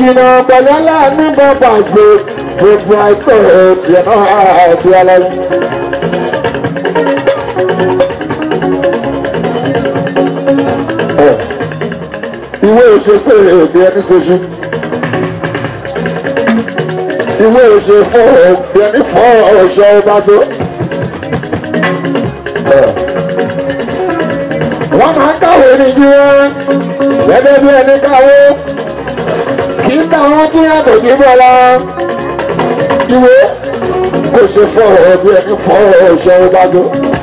jìnnà pẹ̀lú aláàánú bọ́bà ṣe gbogbo àìtọ́ tiẹ̀ náà àbí aláàánú. ìwé ìṣesí èdè ẹni ṣoṣù ìwé ìṣe fún òbí ẹni fún ọ̀ṣọ́ ọba tó. wọ́n máa ń kàwé ní jí wọ́n gẹ́gẹ́ bí ẹni kàwé kì í ta àwọn tí yàtọ̀ kí bọ́lá ìwé kò ṣe fún òbí ẹni fún ọ̀ṣọ́ ọba tó.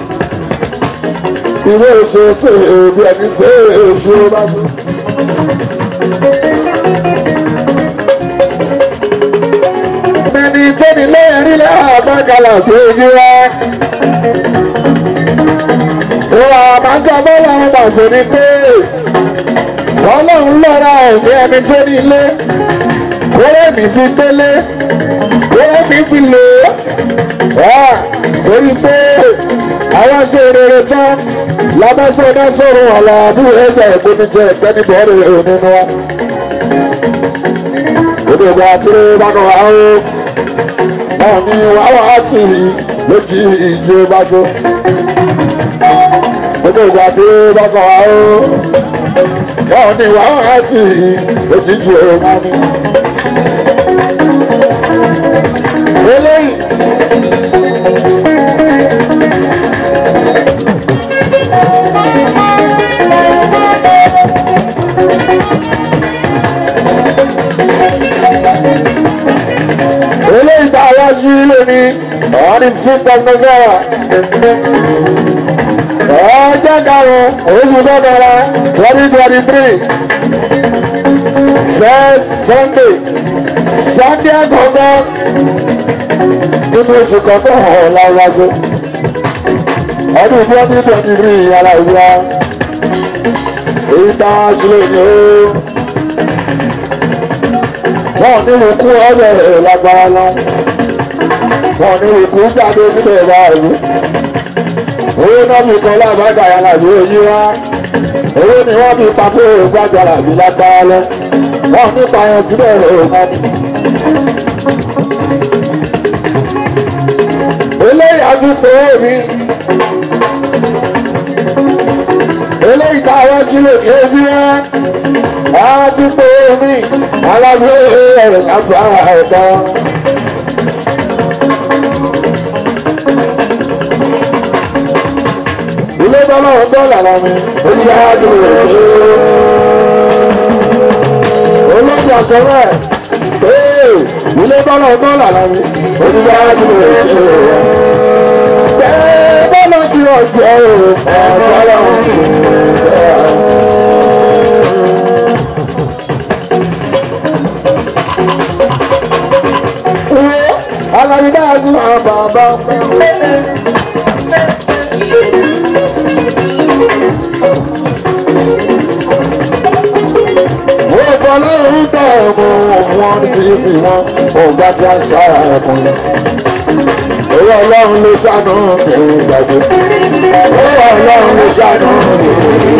ìwé ìṣe sí òbí ẹni sí ọ̀ṣọ́ ọba tó. ẹni tó ní lẹ́yìn rí àbágalà tó yí wá. Ìwà àbájá bọ́lá wọn pàṣẹ ni pé ọlọ́run lọ́ra ẹ̀mí ẹni tó ní ilé. Kórè mi fi délé, kórè mi fi lò ó. Torí pé àwọn ṣe rere tán lábẹ́sọ̀dá sọ̀rọ̀ àlàbù ẹ̀sẹ̀ ìgbónijẹ́ ìtẹ́nibọ̀ọ́rẹ̀ nínú wa. Odò ìgbà tí bá kọ̀ wá ó wọn ní wàhálà tì í lójú ìjì bá tó. Gbogbo ìgbà tí bá kọ̀ wá ó. Wọn ní wàhálà tì í lójú ìjì bá tó. Eléyìí. eléyìí tá a wá sí lónìí ọ̀hún ní fifth of november ọjọ́ karùn-ún oṣù kọkànlá twenty twenty three first sunday sunday àkọ́kọ́ nínú oṣù kọ̀ọ̀kan ọ̀hún láwájú ọdún twenty twenty three yàrá ìwà èyí tá a ṣe lónìí ó wọn ní ìkú ọ̀rẹ́ rẹ̀ lágbára lọ wọn ní ìkú jáde nílẹ̀ báyìí owó náà fi kan lábàgà yàrá ìlú èyí wá owó ni wọn fi pàtó ìgbàjà làbí lágbára lọ wọn ní pààyàn síbẹ̀ òkà ni. eléyìí àtúntò mi eléyìí tá a wá sílẹ̀ ní ebi rẹ̀ àtúntò mi alábẹ́ ẹ̀rọ lágbára ẹ̀dá. ilé bọ́lá ń bọ́ làlá mi ó ti á dùn rẹ̀ ṣe. olóòtú àsọ̀rọ̀ ẹ̀ ilé bọ́lá ń bọ́ làlá mi ó ti á dùn rẹ̀ ṣe. bẹ́ẹ̀ bọ́lá ti ọjọ́ ẹ̀ bọ́lá ń bọ̀ alábi bá a sún àwọn bàbá. wọ́n kọ́ lóhùn gbọ́ ọmọ wọn sísì wọn ọgbà tí a ṣáà ẹ̀kún lọ. owó ọlọ́run ló ṣàánú kìí gbàgbé. owó ọlọ́run ló ṣàánú kìí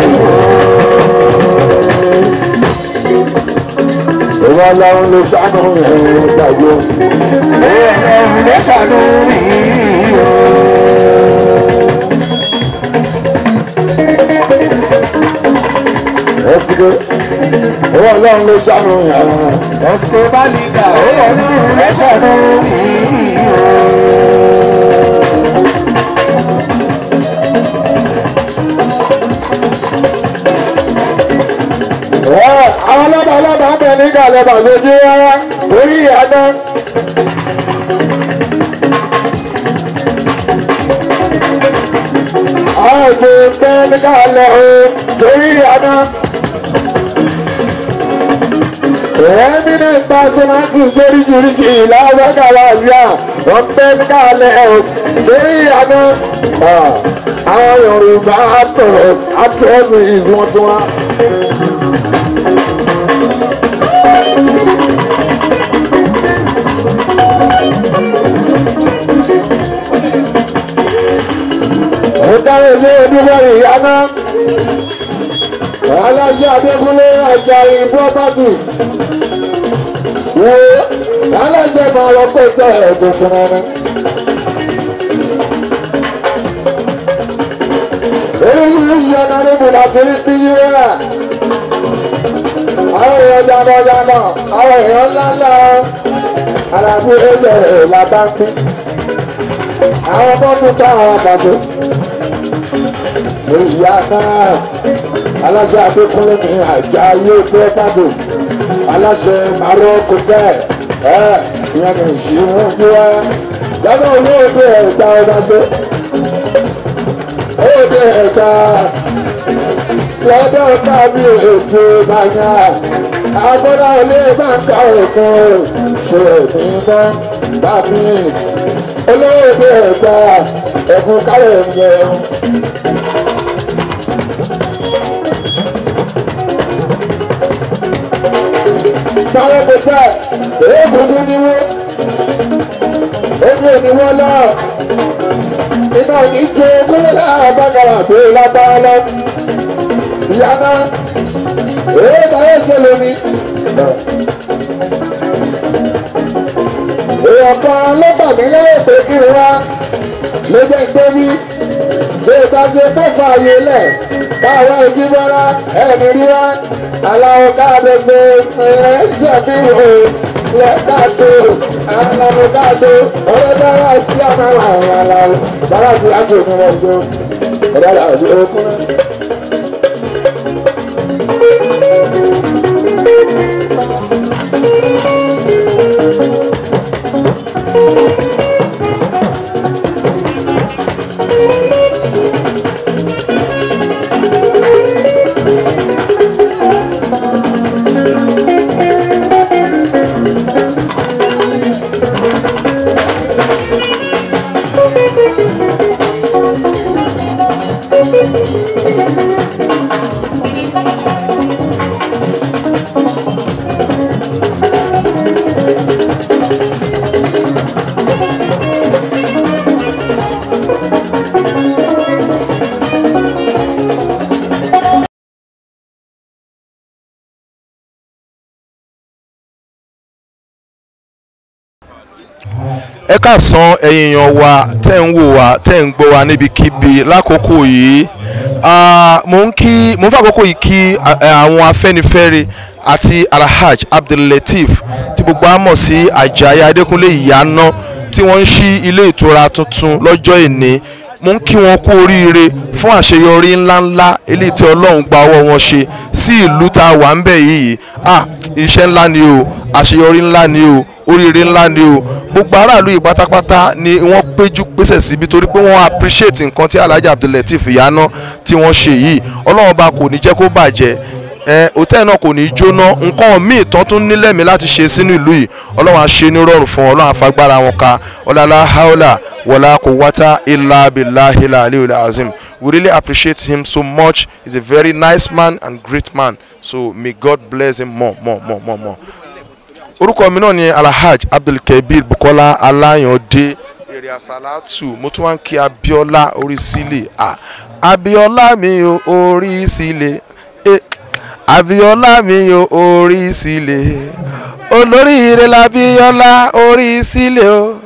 Ìwọ ọlọ́run ló ṣàánú ẹ̀rọ gbàgbé. Ọlọ́run ló ṣàánú ìyó. Ẹ̀sìnkè, ìwọ ọlọ́run ló ṣàánú ẹ̀rọ. Ẹ̀sìn bá lè gbà ó ọdún rẹ̀ ṣàánú ìyó. àwọn ọlọ́ba ọlọ́ba ń bẹ ní gàlẹ́bà lójú rárá orí ìyáná. àwọn òjò ń bẹ ní gàlẹ́ o torí ìyáná. eminent personalities lóríṣiríṣi ìlàwọ́ gàlàzíà wọ́n ń bẹ ní gàlẹ́ o torí ìyáná. àwọn Yorùbá actors actresses wọ́n tún wá. Ọ̀dáre ilé Olúwẹ̀rì Ìyáná. Aláṣẹ Adékúnlé Ajayi Properties. wo aláṣẹ máa lọ kó tẹ ẹ̀gbọ́n fún ẹni. oríṣiríṣi ọ̀nà níbo láti rí bí yíra. àwọn èèyàn jábọ̀-jábọ̀ àwọn èèyàn ńláńlá alábí ẹsẹ̀ làbá ń pín. àwọn ọmọ tún ká àwọn àbàbò. ìyá náà aláṣẹ àdékúnlé ní àjà ayé pẹ́ẹ́tàbò aláṣẹ màrọ́ kòtẹ́ ẹ̀ ìyẹn ní ìṣirò ń gbé wá. lọ́dọ̀ olóògbé ẹ̀ta ọba gbé òde ẹ̀ka lọ́dọ̀ tàbí ètò ìbànyà àbọ̀dá ilé bàǹkà òkun ṣe ìpínlẹ̀ tàbí olóòde ẹ̀ka ẹ̀kún kálẹ̀ ń jẹun. Báwo kò tẹ̀, èébùdú ni wọ́n, èmi ò ní wọ́n náà iná ní jó kúrò láàbàgàrà tó lágbára lọ. ìyá náà èyí táyé ṣe lómi. èèyàn kan ló bà mí lẹ́yìn pé kí n wá ló jẹ́ pé bí ṣé ìtajà tó fà yé lẹ̀ káwọn ojú bọ́lá ẹ̀mí rí wá aláwọ̀ káàdé ṣe ẹ̀ ṣàfihàn lẹ́tàtò alamọ̀tàtò ọlọ́dára sí àmàlà àwọn aláwọ̀ bàbá ti àti òkun wọn jọ ọ̀dà àti òkun náà. ẹ káàsán ẹ̀yin èèyàn wa tẹ́ ń wò wá tẹ́ ń gbọ́ wá níbikíbi lákòókò yìí Ah, mo ń kí mo ń fàkókò yìí kí ah, eh, àwọn afẹ́nifẹ́re àti alhaj abdullateef tí gbogbo á mọ̀ sí ajayi adékúnlé ìyáná tí wọ́n ń ṣí ilé ìtura tuntun lọ́jọ́ ìní mo ń kí wọn kú oríire fún àṣeyọrí ńláńlá eléyìí tí ọlọ́run gba ọwọ́ wọn ṣe sí ìlú tá a wà ń bẹ̀ yìí ah iṣẹ́ ńlá ni o àṣeyọrí ńlá ni o oríire ńlá ni o gbogbo aráàlú yìí pátápátá ni wọ́n péjú pésẹ̀ síbi torí pé wọ́n appreciate nǹkan tí alhaji abdullateef ìyáná tí wọ́n ṣe yìí ọlọ́run ọba kò ní jẹ́ kó bàjẹ́ ẹ hòtẹ́ẹ̀lì náà kò ní í jóná nǹkan míì tán tún nílẹ̀mí láti ṣe sínú ìlú yìí ọlọ́run á ṣe ní rọrùn fún wọn ọlọ́run àfagbára wọn ka ọlọ́lá haúlà wọlá kò wáta ilà abilà ilà aliyu azim we really appreciate him so much he's a very nice man and great man so may god bless him more more more more more. orúkọ mi náà ni alhaj abdulkabir bukola alayande èrè àsálàtù mo tún wá ń kí abiola orí sílẹ̀ ah abiola mi ò orí sílẹ̀ eh abiola mi ò orí sílẹ̀ olóríire labiola orí sílẹ̀ o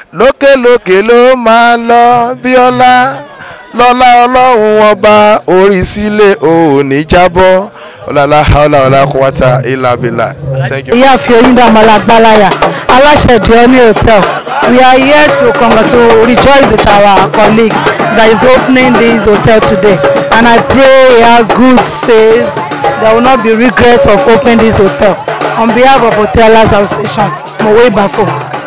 lókèlókè ló máa lọ bíọ́lá lọ́lá ọlọ́run ọba orí sílẹ̀ ò ní jábọ́ ọ̀làlá ọ̀là ọ̀là kọ́wátà ìlàbìlà thank you. ìyáàfin oyindamola gbalaya aláṣẹ dioni hotel we are here to come to rejoice with our colleague that is opening this hotel today and i pray he has good sales there will not be regret of opening this hotel on behalf of hotelers association mowe bafo.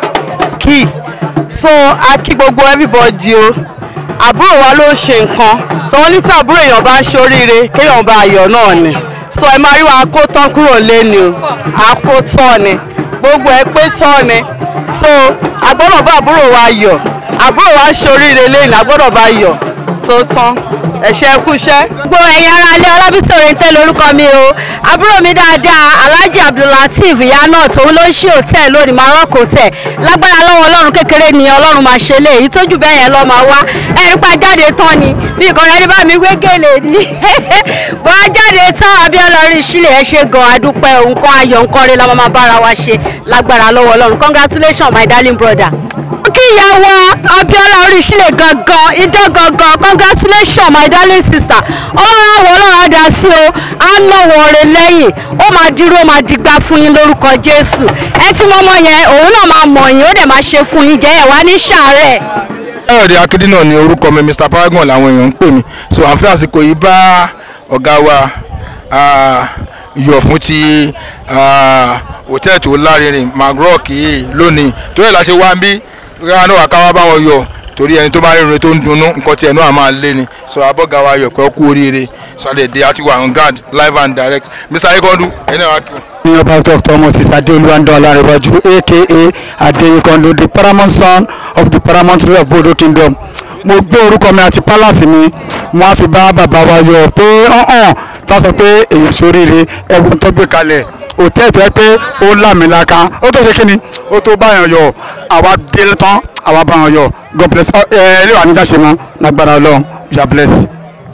key so a kí gbogbo everybody o àbúrò wa ló ń ṣe nǹkan so wọ́n ní tí àbúrò èèyàn bá ń ṣe oríire kéèyàn bá ayọ̀ náà ni so ẹ máa rí wa kó tán kúrò lẹ́ni o àkó tán ni gbogbo ẹ pé tán ni so a gbọ́dọ̀ bá àbúrò wa yọ̀ àbúrò wa ń ṣe oríire lẹ́yìn a gbọ́dọ̀ bá yọ̀ so tán ẹ ṣe é kúṣẹ́. gbogbo ẹ̀yin ará ilé ọlábísí òrèǹtẹ́ lórúkọ mi o àbúrò mi dáadáa alhaji abdullateef ìyá náà tòun ló ń ṣí hòtẹ́ẹ̀ lónìí Maroc hotel lágbára lọ́wọ́ ọlọ́run kékeré ni ọlọ́run máa ṣe lé èyí tójú bẹ́ẹ̀ yẹn lọ́ máa wá ẹ̀rí pa jáde tán ni bí nǹkan rẹ̀ ní bá mi wé gèlè ni bọ́ a jáde tán abiola orí ìṣílẹ̀ ẹ ṣe gan adúpẹ́ nǹkan ayọ̀ nǹkan rẹ̀ la máa bára wa ṣe lágbára lọ́wọ́ ọlọ́run congratulations my darling brother kí ìyàwó abiola oríṣiríṣi gangan idán gangan congratulations my darling sister ọlọ́run àwọ̀ ọlọ́run á dá sí o á nọ̀wọ̀ rẹ̀ lẹ́yìn ó máa dúró ó máa dìgbà fún yín lórúkọ jésù ẹ tí wọ́n mọ̀ yẹn òun náà máa mọ̀ yín ó dẹ̀ máa ṣe fún yín jẹ́ ẹ̀ wá ní sàárẹ̀. Káyọ̀dé Akíndínà ni orúkọ mi Mr Paragon làwọn èèyàn ń pè mí so à ń fẹ́ àsìkò yìí bá ọ̀gá wa ah, yọ̀ fún ti ah, hòtẹ́ẹ̀lì tó lárinrin Magroc yìí lónìí torí ẹ̀ la ṣe wá ń bí káwọn náà wà káwọn bá wọn yọ̀ torí ẹni tó bá rìnrìn tó ń dunnú nǹkan tiẹ̀ náà máa lé ni so abọ́gà wa yọ̀ pé ó kú oríire sàdédé àti wà on ground live and direct Mr Ayekondu ẹni náà wá kí wọn. ní ọba dr moses adeoluwando alarewaju aka adeyekondo the paramount son of the paramount ruler of bodo kingdom mo gbé orúkọ mi àti palace mi mo á fi bá bàbá wa yọ pé ọ̀hún tá a sọ pé èèyàn sóríire ẹ̀wọ̀n tó gbé kalẹ̀ òtẹ́ẹ̀ tó yẹ pé ó lámìlaka ó tó ṣe kí ni ó tó báyàn yọ àwa délé tán àwa báyàn yọ god bless ẹ ẹ ilé wa níjà ṣe mọ lágbára ọlọ́run you are blessed.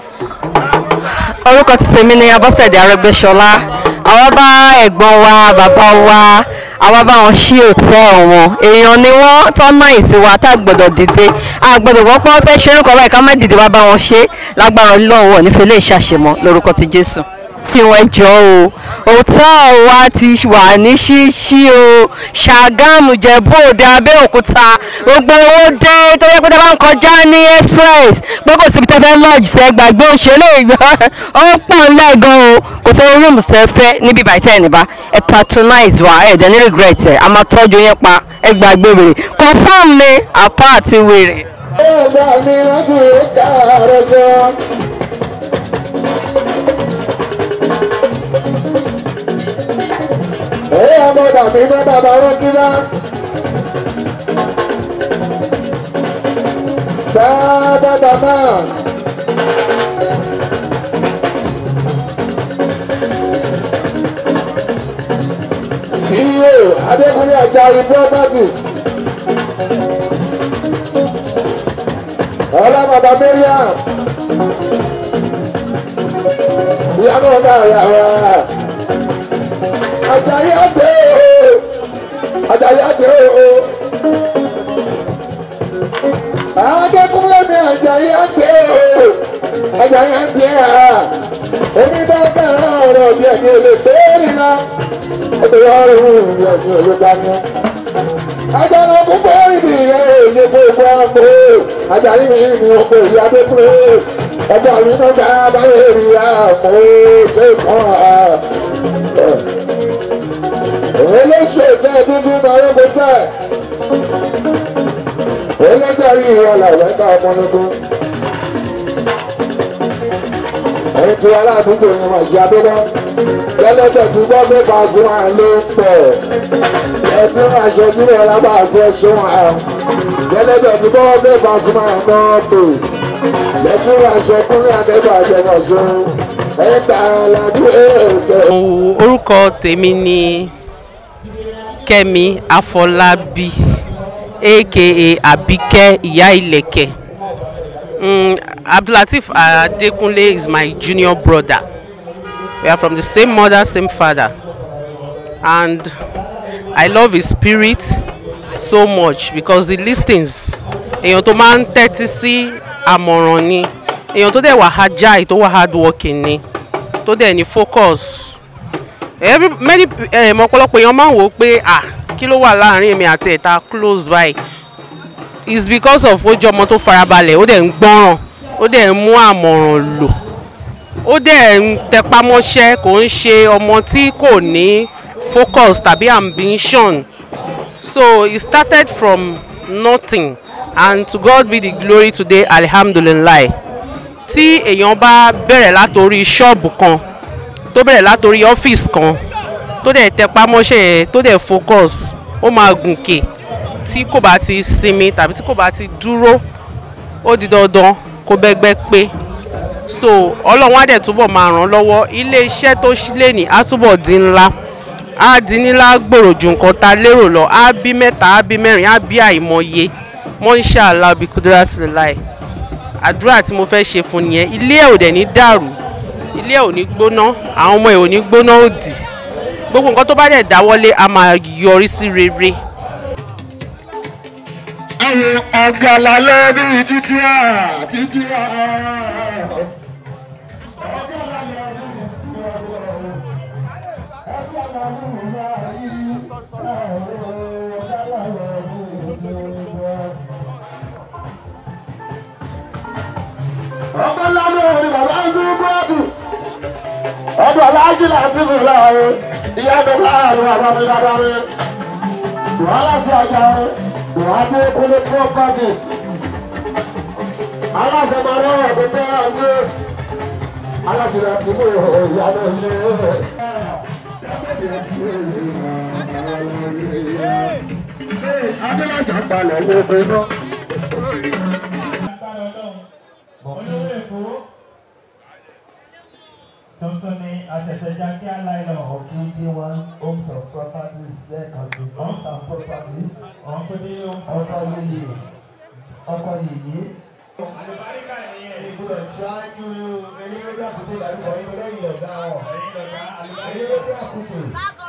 orúkọ ti tèmi ni abọ́sẹ̀dé arẹ́gbẹ́ṣọlá àwa bá ẹ̀gbọ́n wa bàbá wa àwa bá wọn ṣí hòtẹ́ẹ̀lì wọn èèyàn ni wọ́n tọ́nà ìsìnwá tá a gbọ́dọ̀ dìde a gbọ́dọ̀ wọ́n pọ́n fẹ́ ṣerú kan báyìí ká má dìde wá bá wọn ṣe lágbára ọlọ́wọ́ nífẹ̀ẹ́ lè ṣàṣemọ́ lórúkọ ti jésù kí wọ́n jọ o hòtẹ́ẹ̀lì wa ti wà ní ṣíṣí o ṣàgámù jẹ̀bú òde abẹ́òkúta gbogbo owó dé tó yẹ pé tẹ́ bá ń kọjá ní express pé kò síbi tẹ́ fẹ́ lodge sẹ́ gbàgbé òṣèlú ìgbà ó pọ̀ ńlẹ̀ gan o kò sọ rúùmù sẹ́ fẹ́ níbi ìbàjẹ́ ẹ̀ níbà ẹ patronize wa ẹ̀ dẹ̀ ní regret ẹ̀ a máa tọ́jú yẹn pa ẹ gbàgbé wèrè confam ni apá àti wèrè. Ọba mi rántí ìka rẹ̀ jọ. Ẹ̀yà ọmọdà mi bá bàbá wọn kí bá. Bàbá bàbá. CEO Adékúnlé Àjàyí Properties. Ọlá bàbá Mariam. Ìyá náà dá ìyá wa. Àjàyí àti o. Àjàyí àti o. Adékúnlé mi Àjàyí àti o. Àjàyí àti a. Èmi bá bẹ̀rẹ̀ ọ̀rọ̀ bí ẹ̀mí olè bẹ́ẹ̀rì náà. Ó ti yọ ọ̀rọ̀ ìhùn ìrìn òjò dání. Ajára púpọ̀ ìdí èyí gbogbo àpò. Ajárí mi ní oko ìyá tó pé. Ọjọ́ mi náà gba abáyé rí àmọ́ ṣé kan à. Òun ló ṣe ìfẹ́ dúdú náírà kó tẹ̀. Òun ló jẹ́rí ìwọ làwẹ̀ ká ọmọ nínú. Ẹyin tí aládùúgbò yẹn máa ṣe abẹ́lẹ́. Gẹ́lẹ́tẹ̀ tí gbọ́ pé Pasuma ló ń pọ̀. Ẹtí máa ṣe tí wọ́n lábà ṣe ṣe wọn ẹ̀. Gẹ́lẹ́tẹ̀ tí gbọ́ pé Pasuma náà pè. Ẹtí máa ṣe kúnlẹ̀ àtẹ́gbà àjẹmọ̀ ṣe. Ẹ̀ta aládùúgbò ẹ̀ẹ́sẹ̀. orúkọ tèmi ni kẹ́mi afọlábí aka abike ìyá ìlẹ̀kẹ̀ mm, abdulateef adekunle is my junior brother we are from the same mother same father and i love his spirit so much because the listings èèyàn tó máa ń tẹ́tí sí àmọ̀ràn ni èèyàn tó dẹ̀ wà agile tó wà hardworking ni tó dẹ̀ ní focus every many um, ọ̀pọ̀lọpọ̀ èèyàn máa ń wò ó pé ah kí ló wà láàrin èmi àti ẹ̀ta close by it's because of ó jẹ́ ọmọ tó farabalẹ̀ ó dẹ̀ ń gbọ́ràn ó dẹ̀ ń mú àmọ̀ràn lò ó dẹ̀ ń tẹpámọ́ṣẹ́ kò ń ṣe ọmọ tí kò ní focus tàbí ambition so he started from nothing and to God be the glory today alhamdulillah tí èèyàn bá bẹ̀rẹ̀ látòrí ṣọ́ọ̀bù kan tó bẹ̀rẹ̀ látòrí ọ́fíìsì kan tó dẹ̀ tẹpá mọ́ṣẹ́ yẹn tó dẹ̀ focus ó máa gùnkè tí kò bá ti sinmi tàbí tí kò bá ti dúró ó di dandan kó bẹ́gbẹ́ pé so ọlọ́run á dẹ̀ túbọ̀ máa ràn án lọ́wọ́ ilé iṣẹ́ tó sílẹ̀ ní á túbọ̀ di ńlá á di ńlá gbòòrò ju nǹkan ta lérò lọ á bí mẹ́ta á bí mẹ́rin á bí àìmọye mọ́ńṣáàlá bí kúdúrà sílẹ̀ láì àdúrà tí mo fẹ́ ṣe fún nìyẹn ilé ẹ̀ ò dẹ̀ ní dàrú ilé ẹ̀ ò ní gbóná àwọn ọmọ ẹ̀ ò ní gbóná òdì gbogbo nǹkan tó bá dẹ̀ dáwọ́lé a máa yọrí sí rere. àwọn ọ̀gàlà lẹ́bí títí à títí à. ọkọ lánà ni bàbá ń tún kóòtù ọdún aláàjì láti fi láàrin ìyá mi láàrin bàbá mi bàbá mi wàhálà sí ọjà mi wàhálà kúlé properties aláṣẹ máa lọ́wọ́ ọ̀gbìn tó yà sí alájùlọ tí mo ìyá náà ṣe adélájà balẹ̀ lóko náà. olówó èkó tuntun ni àṣẹ̀ṣẹ̀já tí a láì lọ. Okinde one homes of properties lẹ́ẹ̀kan sí homes and properties ọ̀hún kò dé ohun fún ọkọ̀ yeye ọkọ̀ yeye. àlùbáríkà nìyẹn. Ìgbọ́dọ̀ ṣáájú ẹni lórí àkútè ìdádúgbò yín lẹ́yìn ọ̀gá wọn. ẹ̀yin lọ́gá Ẹni àlùbáríkà. lórí àkútè.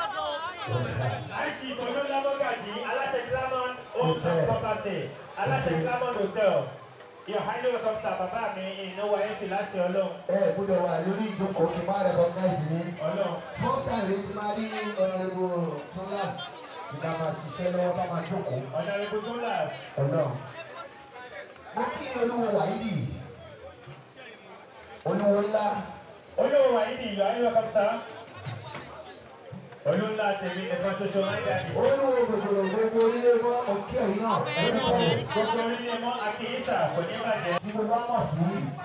àìsí ìtọ́jú lábọ́gàjì aláṣẹ glamon homes and property aláṣẹ glamon hotel. Your highly welcome sir bàbá mi ìnáwó ayé ti láti ọlọ́run. Ẹ gbọ́dọ̀ wà lórí ìjókòó kí n má recognize ní. ọlọ́run. First time rẹ̀ ti máa rí honourable Tolas tí ká máa ṣiṣẹ́ lọ́wọ́ ká máa jókòó. ọ̀nà ìbùdó là. Ọlọ́run. Mo kí olúwo wàhídì. Olúwo ńlá. olówó wa yìí ni ìlú highly welcome sir. olóńlá tèmi nìkan ṣoṣo máa ń dàbí. Olúwo gbogbo gbogbo orílẹ̀ mọ́ òkè ẹ̀yìn náà. Orúkọ rẹ̀. gbogbo orílẹ̀ mọ́ àkíyèsà kò ní bàjẹ́. Tí mo bá mọ̀ sí.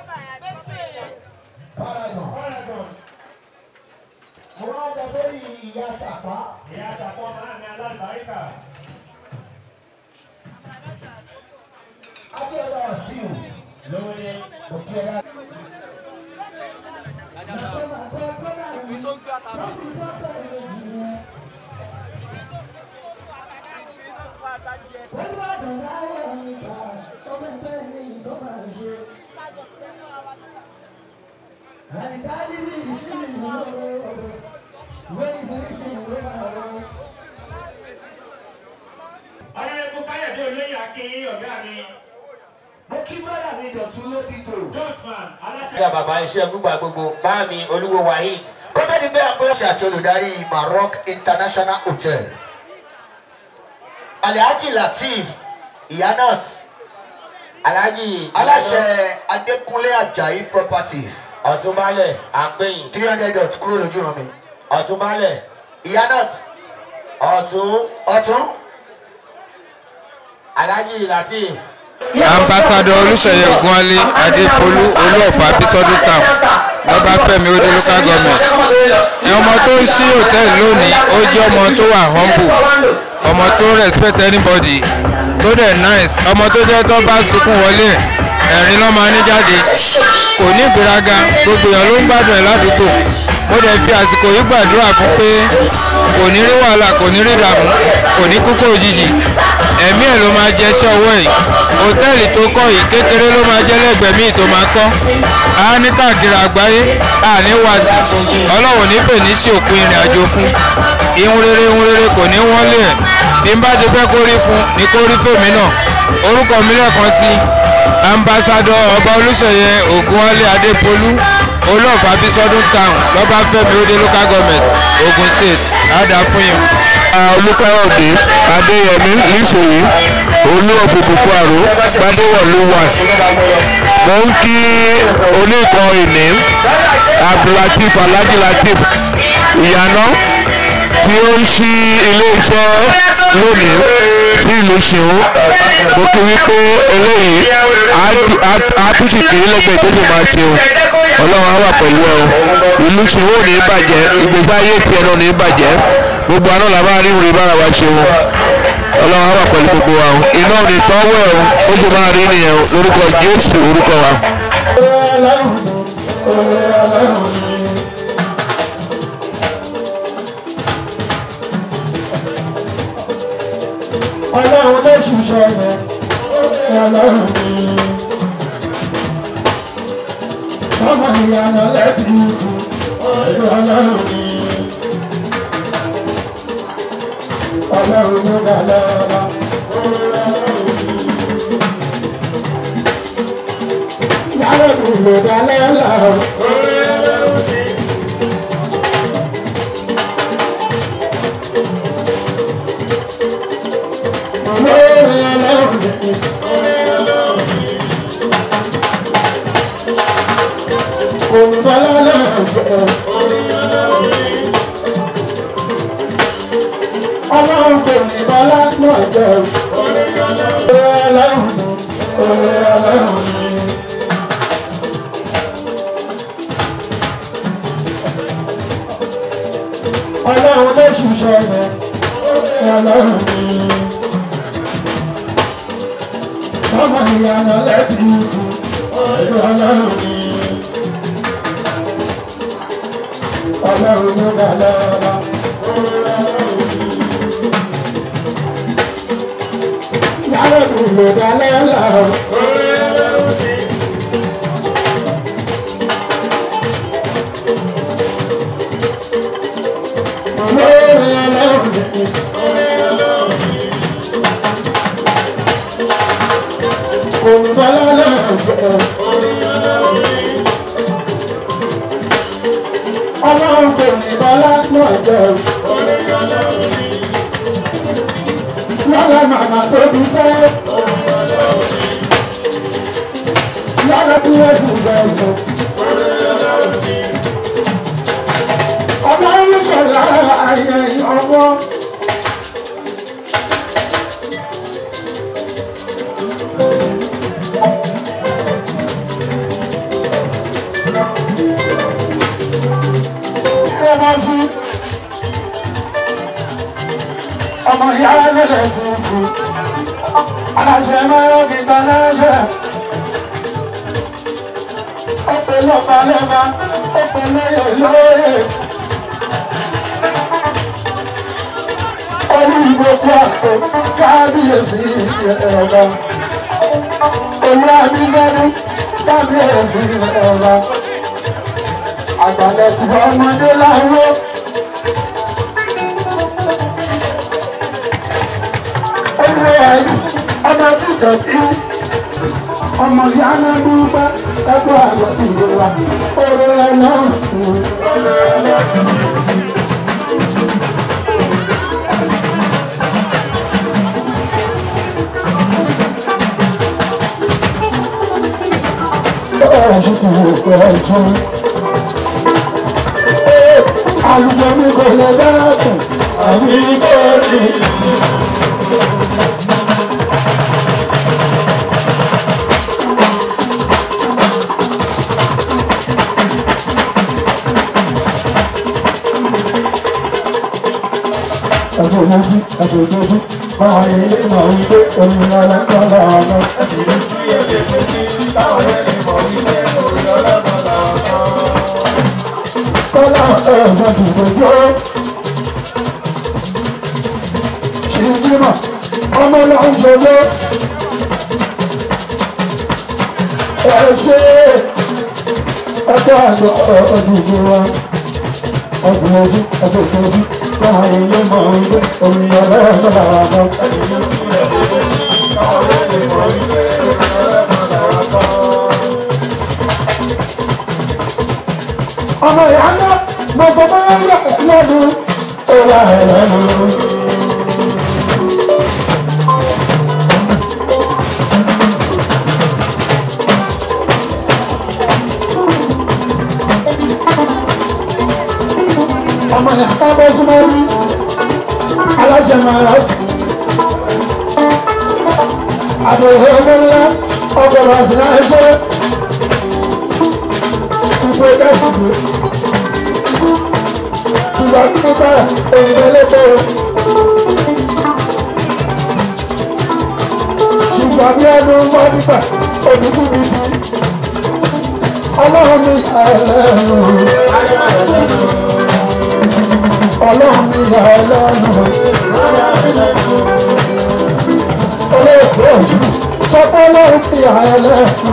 Paragon. Paragon. Mo máa ń lọ sórí ìyá Ṣàpá. ìyá àṣàpọ̀ máa mi alábàáríkà. Adéọlá Ọ̀sìn. lówó ni. Òkè ẹ̀dá. ọ̀rẹ́dẹ́gbẹ́ káyọ̀dé olóyè akin ọ̀gá mi. Mo kí bọ́dà mi dọ̀tún lóbi tò. dotman aláṣẹ. ìyá bàbá iṣẹ́ gbígbà gbogbo báàmì olúwo waheed kótó ni bẹ́ẹ̀ pé ṣe àti olùdarí maroc international hotel alhaji lateef iyanat alhaji aláṣẹ adékúnlé ajayi properties ọ̀túnbalẹ̀ àgbẹ̀yìn three hundred dot kúrò lójú ràn mí ọ̀túnbalẹ̀ iyanat ọ̀tún ọ̀tún alhaji lateef ambassadọ olùsẹyẹ ogunwale adéfolú olúọfà bísọdún town lọbáfẹ́mi odò local government ẹ ọmọ tó ń ṣí hòtẹ́ẹ̀lì lónìí ó jẹ́ ọmọ tó wà humble ọmọ tó respect anybody tó dẹ̀ nice ọmọ tó jẹ́ tó bá sunkún wọlé ẹ̀ ẹ̀rín ló máa ní jáde kò ní ìgbéraga gbogbo èèyàn ló ń gbádùn ẹ̀ ládùúgbò mo dẹ̀ fi àsìkò yìí gbàdúrà fún pé kò ní rí wàhálà kò ní rí ìdààmú kò ní kúkú òjijì ẹ̀mí ẹ̀ ló máa jẹ iṣẹ́ ọwọ́ yìí hòtẹ́ẹ̀lì tó kọ́ yìí kékeré ló máa jẹ́ lẹ́gbẹ̀ẹ́ míì tó máa kọ́ á ní káàkiri àgbáyé á ní wájú ọlọ́run nífẹ̀ẹ́ ní sí òpin ìrìn àjò fún ihun rere ihun rere kò ní wọ́n lé ẹ̀ bí n bá ti fẹ́ kó rí fún ni kó rí fèmí náà orúkọ mi lẹ́ẹ̀kan sí ambassadọ ọba olùsọyẹ ògúnwálé adépolú olóòfà bísọdún town lọ́báfẹ́mi òde local government ogun state àdá fún yín. olùkọ́yọ̀dé adéyẹmí ìṣòwò olú òkùnkùnkùn àrò gbadéwọ̀lú wà mo ń kí oníkan ìní abdulateef alhaji lateef ìyànà tí ó ń ṣí ilé-iṣẹ́ lónìí sí ìlú ṣeun mo kí wípé eléyìí á tún sì kiri lẹ́gbẹ̀ẹ́ tó sì máa ṣeun ọlọ́run á wà pẹ̀lú ẹ o ìlú ṣeun ò ní bàjẹ́ ìgbésí ayé tiẹ̀ náà ní bàjẹ́ gbogbo àná làbá rí ìrìn bára wa ṣeun ọlọ́run á wà pẹ̀lú gbogbo wa o iná ò ní tọ́wọ́ ẹ̀ o ó sì máa rí nìyẹn o lórúkọ jésù orúkọ wa. ọlọ́run ni oore ọlọ́run ni. ọlọ́run ló ṣiṣẹ́ yẹn oore ọlọ́run ni. sọ́mọ ìyànà lẹ́tì fún oore ọlọ́run ni. ọlọ́run ló dá lọ́la oore ọlọ́run ni. yàrá mi ló dá lọ́la oore ọlọ́run ni. oore ọlọ́run ni. oore ọlọ́run ni. olùbọ́lá náà jẹ́ oore ọlọ́run ni. ọlọ́run kò ní bọ́lá náà jẹ́ oore ọlọ́run ni. oore ọlọ́run ni. ọlọ́run ló ṣiṣẹ́ yẹn oore ọlọ́run ni. sọ́mọ ìyànà lẹ́tì fún oore ọlọ́run ni. ọlọ́run ló dá lọ́la oore ọlọ́run ni. yàrá mi ló dá lọ́la oore ọlọ́run ni. oore ọlọ́run ni. oore ọlọ́run ni. olùbọ́lá náà jẹ́ oore ọlọ́run ni. ọlọ́run kò ní bọ́lá náà jẹ́ oore ọlọ́run ni. lọ́la màmá tó bí sẹ́ oore ọlọ́run ni. lọ́la bí wọ́n sì jẹ́ ìfọ̀ oore ọlọ́run ni. ọlọ́run kò lára ayé ọmọ. sí ọmọ ìyá ẹlẹ́lẹ̀ ti sí aláṣẹ mẹ́rọ gbígbà lẹ́ṣẹ̀ ó pè lọ́pàá lẹ́mà ó pè lóyè lóyè olú ìgbòkú àpò kábíyèsí ẹ̀rọ olú àbísẹ́dún kábíyèsí ẹ̀rọ àgbàlẹ̀ tí ọmọdé láwọ́. olùwé àìdí ọmọ títẹ̀ bí ọmọ ìyá náà dúpẹ́ ẹgbẹ́ àgbẹ̀ ìrora oore ẹlọ́run oore ẹlọ́run. Alùpùpù mi kò lè dákun, àbí kò rí. Ẹ̀fọ́ mojú, ẹ̀fọ́ mojú, máa yẹ ilé mọ̀ wípé omi ọ̀la ń bọ̀ ọ̀nà. Ẹ̀fọ́ mi sí èdè mi sí, táwọn yẹn lè mọ̀ wípé omi ọ̀la ń bọ̀ ọ̀nà. Kọ́lá ẹ̀fọ́ dùgbòjó. Ṣìjìmọ̀, ọmọ náà ń jọjọ́. Ẹ ṣe ẹgbẹ́ àgbọ̀ ọdún wa. Ẹ̀fọ́ mojú, ẹ̀fọ́ mojú káwọn ilé mọ̀ wípé omi ọlọ́run làwọn kan. ọmọ ìyá ńlá mo sọ pé ó yà lọ́dún ó wà ẹ̀rọ. ọmọ ìyá ká bọ́ súnmọ́ rí aláṣẹ máa rà àbẹ̀wò owó ńlá ọgọ́rọ̀ àti náà ẹgbẹ́ ṣùgbọ́n ẹgbẹ́ ìdìbò ṣùgbọ́n nípa òyìnbó lẹ́kọ̀ọ́ ṣùgbọ́n bí ẹnu ń bọ́ nípa òdùkú mi ti ọlọ́run mi yà ẹ́ lẹ́nu. ọlọ́run mi yà ẹ́ lẹ́nu. olóògbé sọ pé ọlọ́run mi yà ẹ́ lẹ́nu.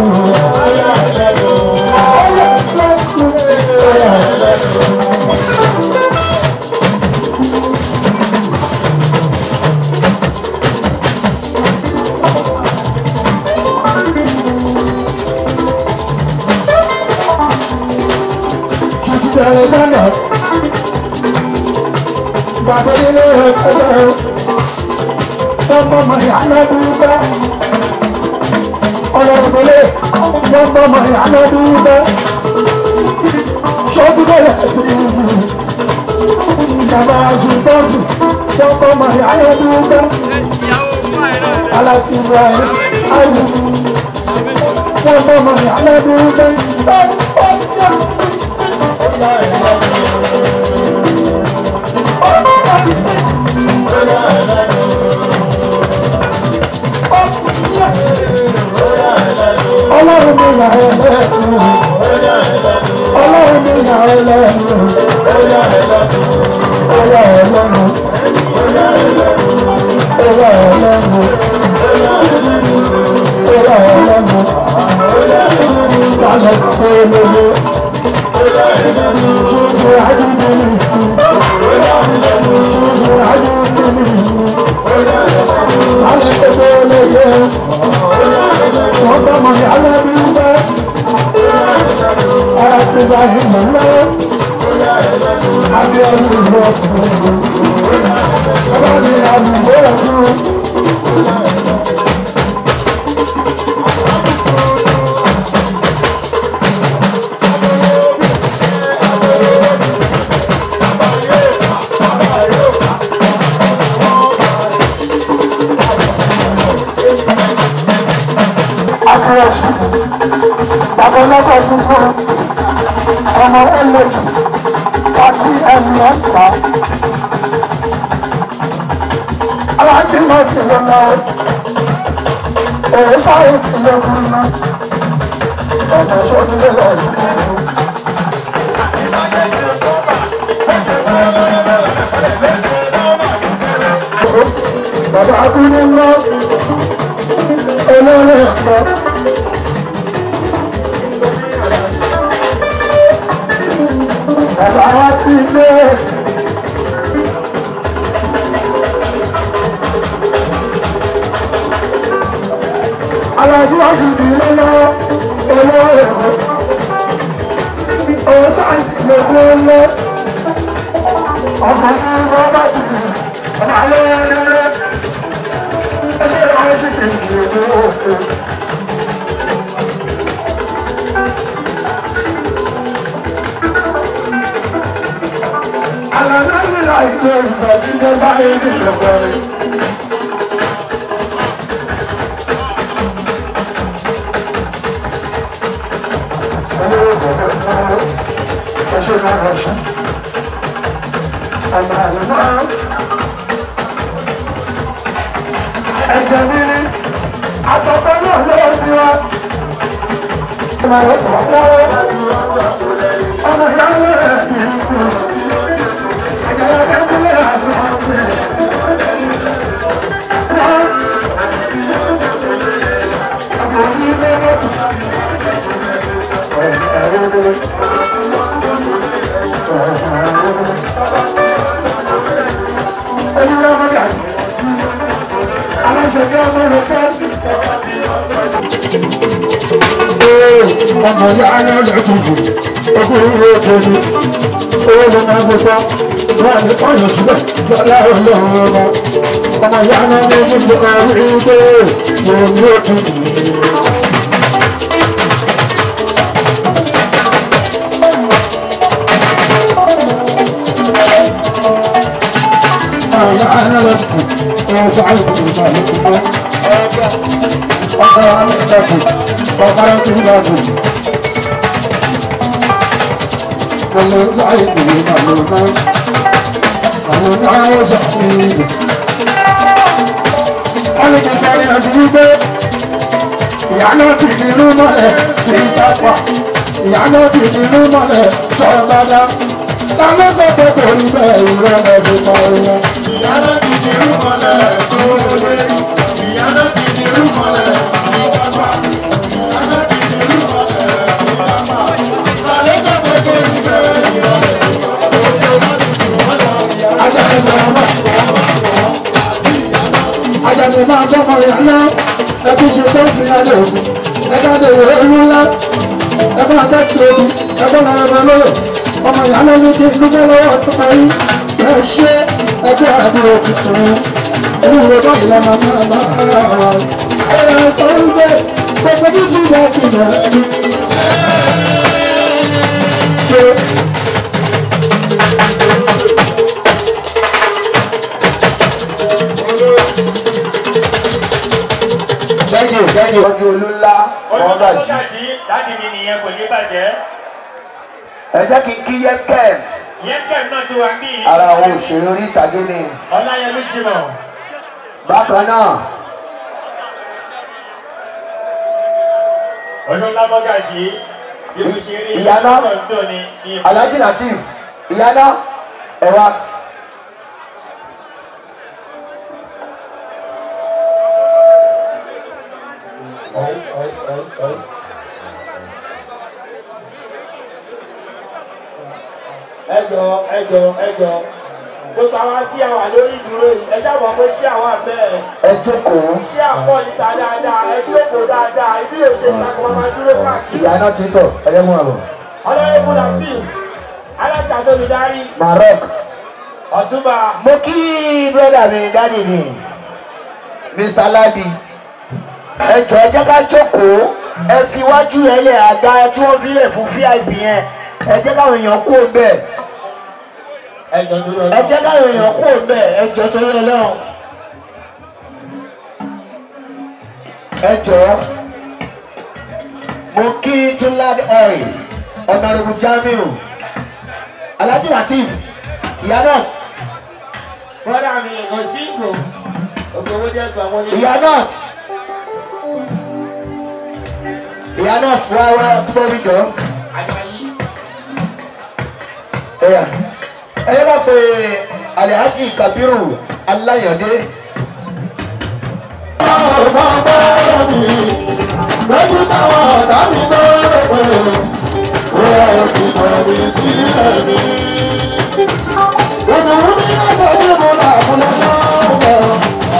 ọlọ́run mi yà ẹ́ lẹ́nu. Títí Alexander, bàbá ilé ẹ̀kọ́ ọmọ ọmọ ìyá lọ́dúnbẹ́. Ọlọ́dúnbẹ́lẹ̀ ọmọ ọmọ ìyá lọ́dúnbẹ́. Ṣọ́dúnbẹ́lẹ̀ ti wù. Bàbá Ṣùgbọ́nsì ọmọ ọmọ ìyá lọ́dúnbẹ́. Aláti Ibrahim Ayus ọmọ ọmọ ìyá lọ́dúnbẹ́. Ọlọ́run mi yà ẹ́ lẹ́nu. Ọlọ́run mi yà ẹ́ lẹ́nu. Ó yà ẹ́ lẹ́nu. Ó yà ẹ́ lẹ́nu. Ó yà ẹ́ lẹ́nu. Ó yà ẹ́ lẹ́nu. Ó yà ẹ́ lẹ́nu. Lálẹ́ kó lóye. Ṣùtù ayé mi ní ìsìn. Ṣùtù ayé mi ní ìsìn. Lálẹ́ kó lóye wọ́n bá mọ̀ ní alábí wẹ́. Àtìgbà ìmọ̀ lọ́wọ́. Abíọ́lù ìlú ọkùnrin. Bàbá mi àlùbọ́ ọ̀sùn. Akọ̀rọ̀sì, bàbá ọlọ́kọ̀ tuntun, ọmọ ẹlẹ́jù, fati ẹnu ẹ̀ta. Aláàjì máa fi lọ lọ, òun sáré kìlọ̀ kún ná, ọ̀nà ìṣòdìlé lọ ìlú fún. Bàbá Akúndé ń lọ olórí ọ̀pọ̀. Bàbá wa ti gbé. Alájú wa sì bí lọ́lọ́ olórí ọ̀pọ̀. Òun sáàtì lójú lọ. Ọkọ̀ ní Rọ́bà Tìlìs, ọ̀nà alẹ́ rẹ̀. Ẹsẹ̀ rẹ̀ ṣì kì í lè mú òkè. Alhamdulillah ilé ìfẹ́ tí jẹ́ sáré ní ìlọ́gbọ̀nrin. Olówó bọ̀bọ̀ náà ẹṣẹ́ náà rọ̀ṣẹ́. Ọmọ àlùmọ́ ẹ̀jẹ̀ níní àtọ̀tọ̀ náà lọ́wọ́ bí wá. Ọmọ rẹ̀ kọ̀ lọ́wọ́. Ọmọ ìyá rẹ̀ ní ìfún. Ọmọ ìyá rẹ̀ lẹ́kùnkùn, ọkùnrin rẹ̀ kọjú, owó ló máa ń gbọ́ wọ́n ní ọ̀yọ́ síbẹ̀ lọ́lá ọlọ́run ọba ọmọ ìyá náà ní gbogbo orí pé mo ní òtún Ọ̀yá náà tù ọ̀ sáré kùtù náà ló ti gbọ́. Ọ̀gá àmì ìtàkùn, ọ̀gá àmì ìtàkùn. Mo lọ sáré kùtù náà ló náà àwọn náà ṣàfihàn. wọ́n ní kí kẹrin ẹ̀sùn wípé ìyá náà ti di inú mọ́lẹ̀ sí ìtàpá ìyá náà ti di inú mọ́lẹ̀ sọ̀rọ̀ dáadáa ta ló sọ pé kò rí bẹ́ẹ̀ ìrọ̀ ẹ̀ fi pa wọn. ìyá náà ti di inú mọ́lẹ̀ sóòrè ìyá náà ti di inú mọ́lẹ̀ sí kápá ìyá náà ti di inú mọ́lẹ̀ sí kápá ta ló sọ pé kò rí bẹ́ẹ̀ ìrọ̀ ẹ̀ fi pa wọn. ajáde sọ̀rọ̀ máa ajáde máa tọ́mọ ìyá náà ẹbí ṣe tó fi alẹ́ òkú ẹjáde ìwé ńlá ẹgbẹ́ akẹ́kọ̀ọ́ omi ẹgbẹ́ lọ́rẹ́bẹ lóye ọmọ ìyá náà ní kí inú bẹ́ lọ́wọ́ tó parí ẹ ṣe ẹgbẹ́ àbúrò tuntun olùwé báyìí lọ́mọ náà bá ara wa ẹ̀rọ sọ wípé gbogbo bí sùn bá fi nà ẹni. thank you thank you ọdún olú ńlá Ojú wọn tó bá jù. ṣàjí dáàdì mi nìyẹn kò ní bàjẹ́. ẹ jẹ́ kí n kí yẹ kẹ́ẹ̀ Yẹ́kẹ̀m náà ti wà ń bí. ara àwọn òṣèré orí ìtàgé ni Ọláyẹmí Jimoh. bákan náà Olúńlá Mọ́gàjì. Bí mo ṣe rí Ìyáná. ọ̀rọ̀ tó ní ní alhaji latif ìyáná ẹ wá. ẹjọ ẹjọ ẹjọ gbogbo àwọn tí a wà lórí ìdúró yìí ẹ ṣàbọ̀ pé ṣé àwọn àbẹ́ ẹ ẹ jókòó ṣé àpọ̀ níta dáadáa ẹ jókòó dáadáa ibi lè ṣe ká kó máa dúró káàkiri. ìyáná ti ń bọ̀ ẹlẹ́mú àbọ̀ ọlọ́yẹ̀bù latif aláṣà olùdarí maroc ọ̀túnba mo kí brọ́dà mi dáàdì mi mr ladi ẹ jọ ẹ jẹ́ ká jókòó ẹ fi iwájú ẹ lẹ̀ àga tí wọ́n fi lẹ̀ fún vip yẹn ẹ jẹ́ káwọn èèyàn kú òun bẹ́ẹ̀ ẹjọ dúró ẹ jẹ́ káwọn èèyàn kú òun bẹ́ẹ̀ ẹ jọ torí ọlọ́run ẹ jọ mo kí tunlad oil ọ̀nàrẹ́bù jamiu alhaji latif iyanot bọ́dà mi kò sí ìgò ògbówó jẹ́ gbà wọ́n ní. iyanot iyanot wá wá síbọ̀ mi jọ. Àjàyí. Ẹ̀yà ẹ̀yẹ́ bá pe Alhaji Kabiru Alayande. lójú táwọn ọ̀tá mi tó rò pé wọ́n ti mọ̀ mí sílẹ̀ mi. òdòdó mi lọ́sọ̀ bí mo là fún lọ́wọ́.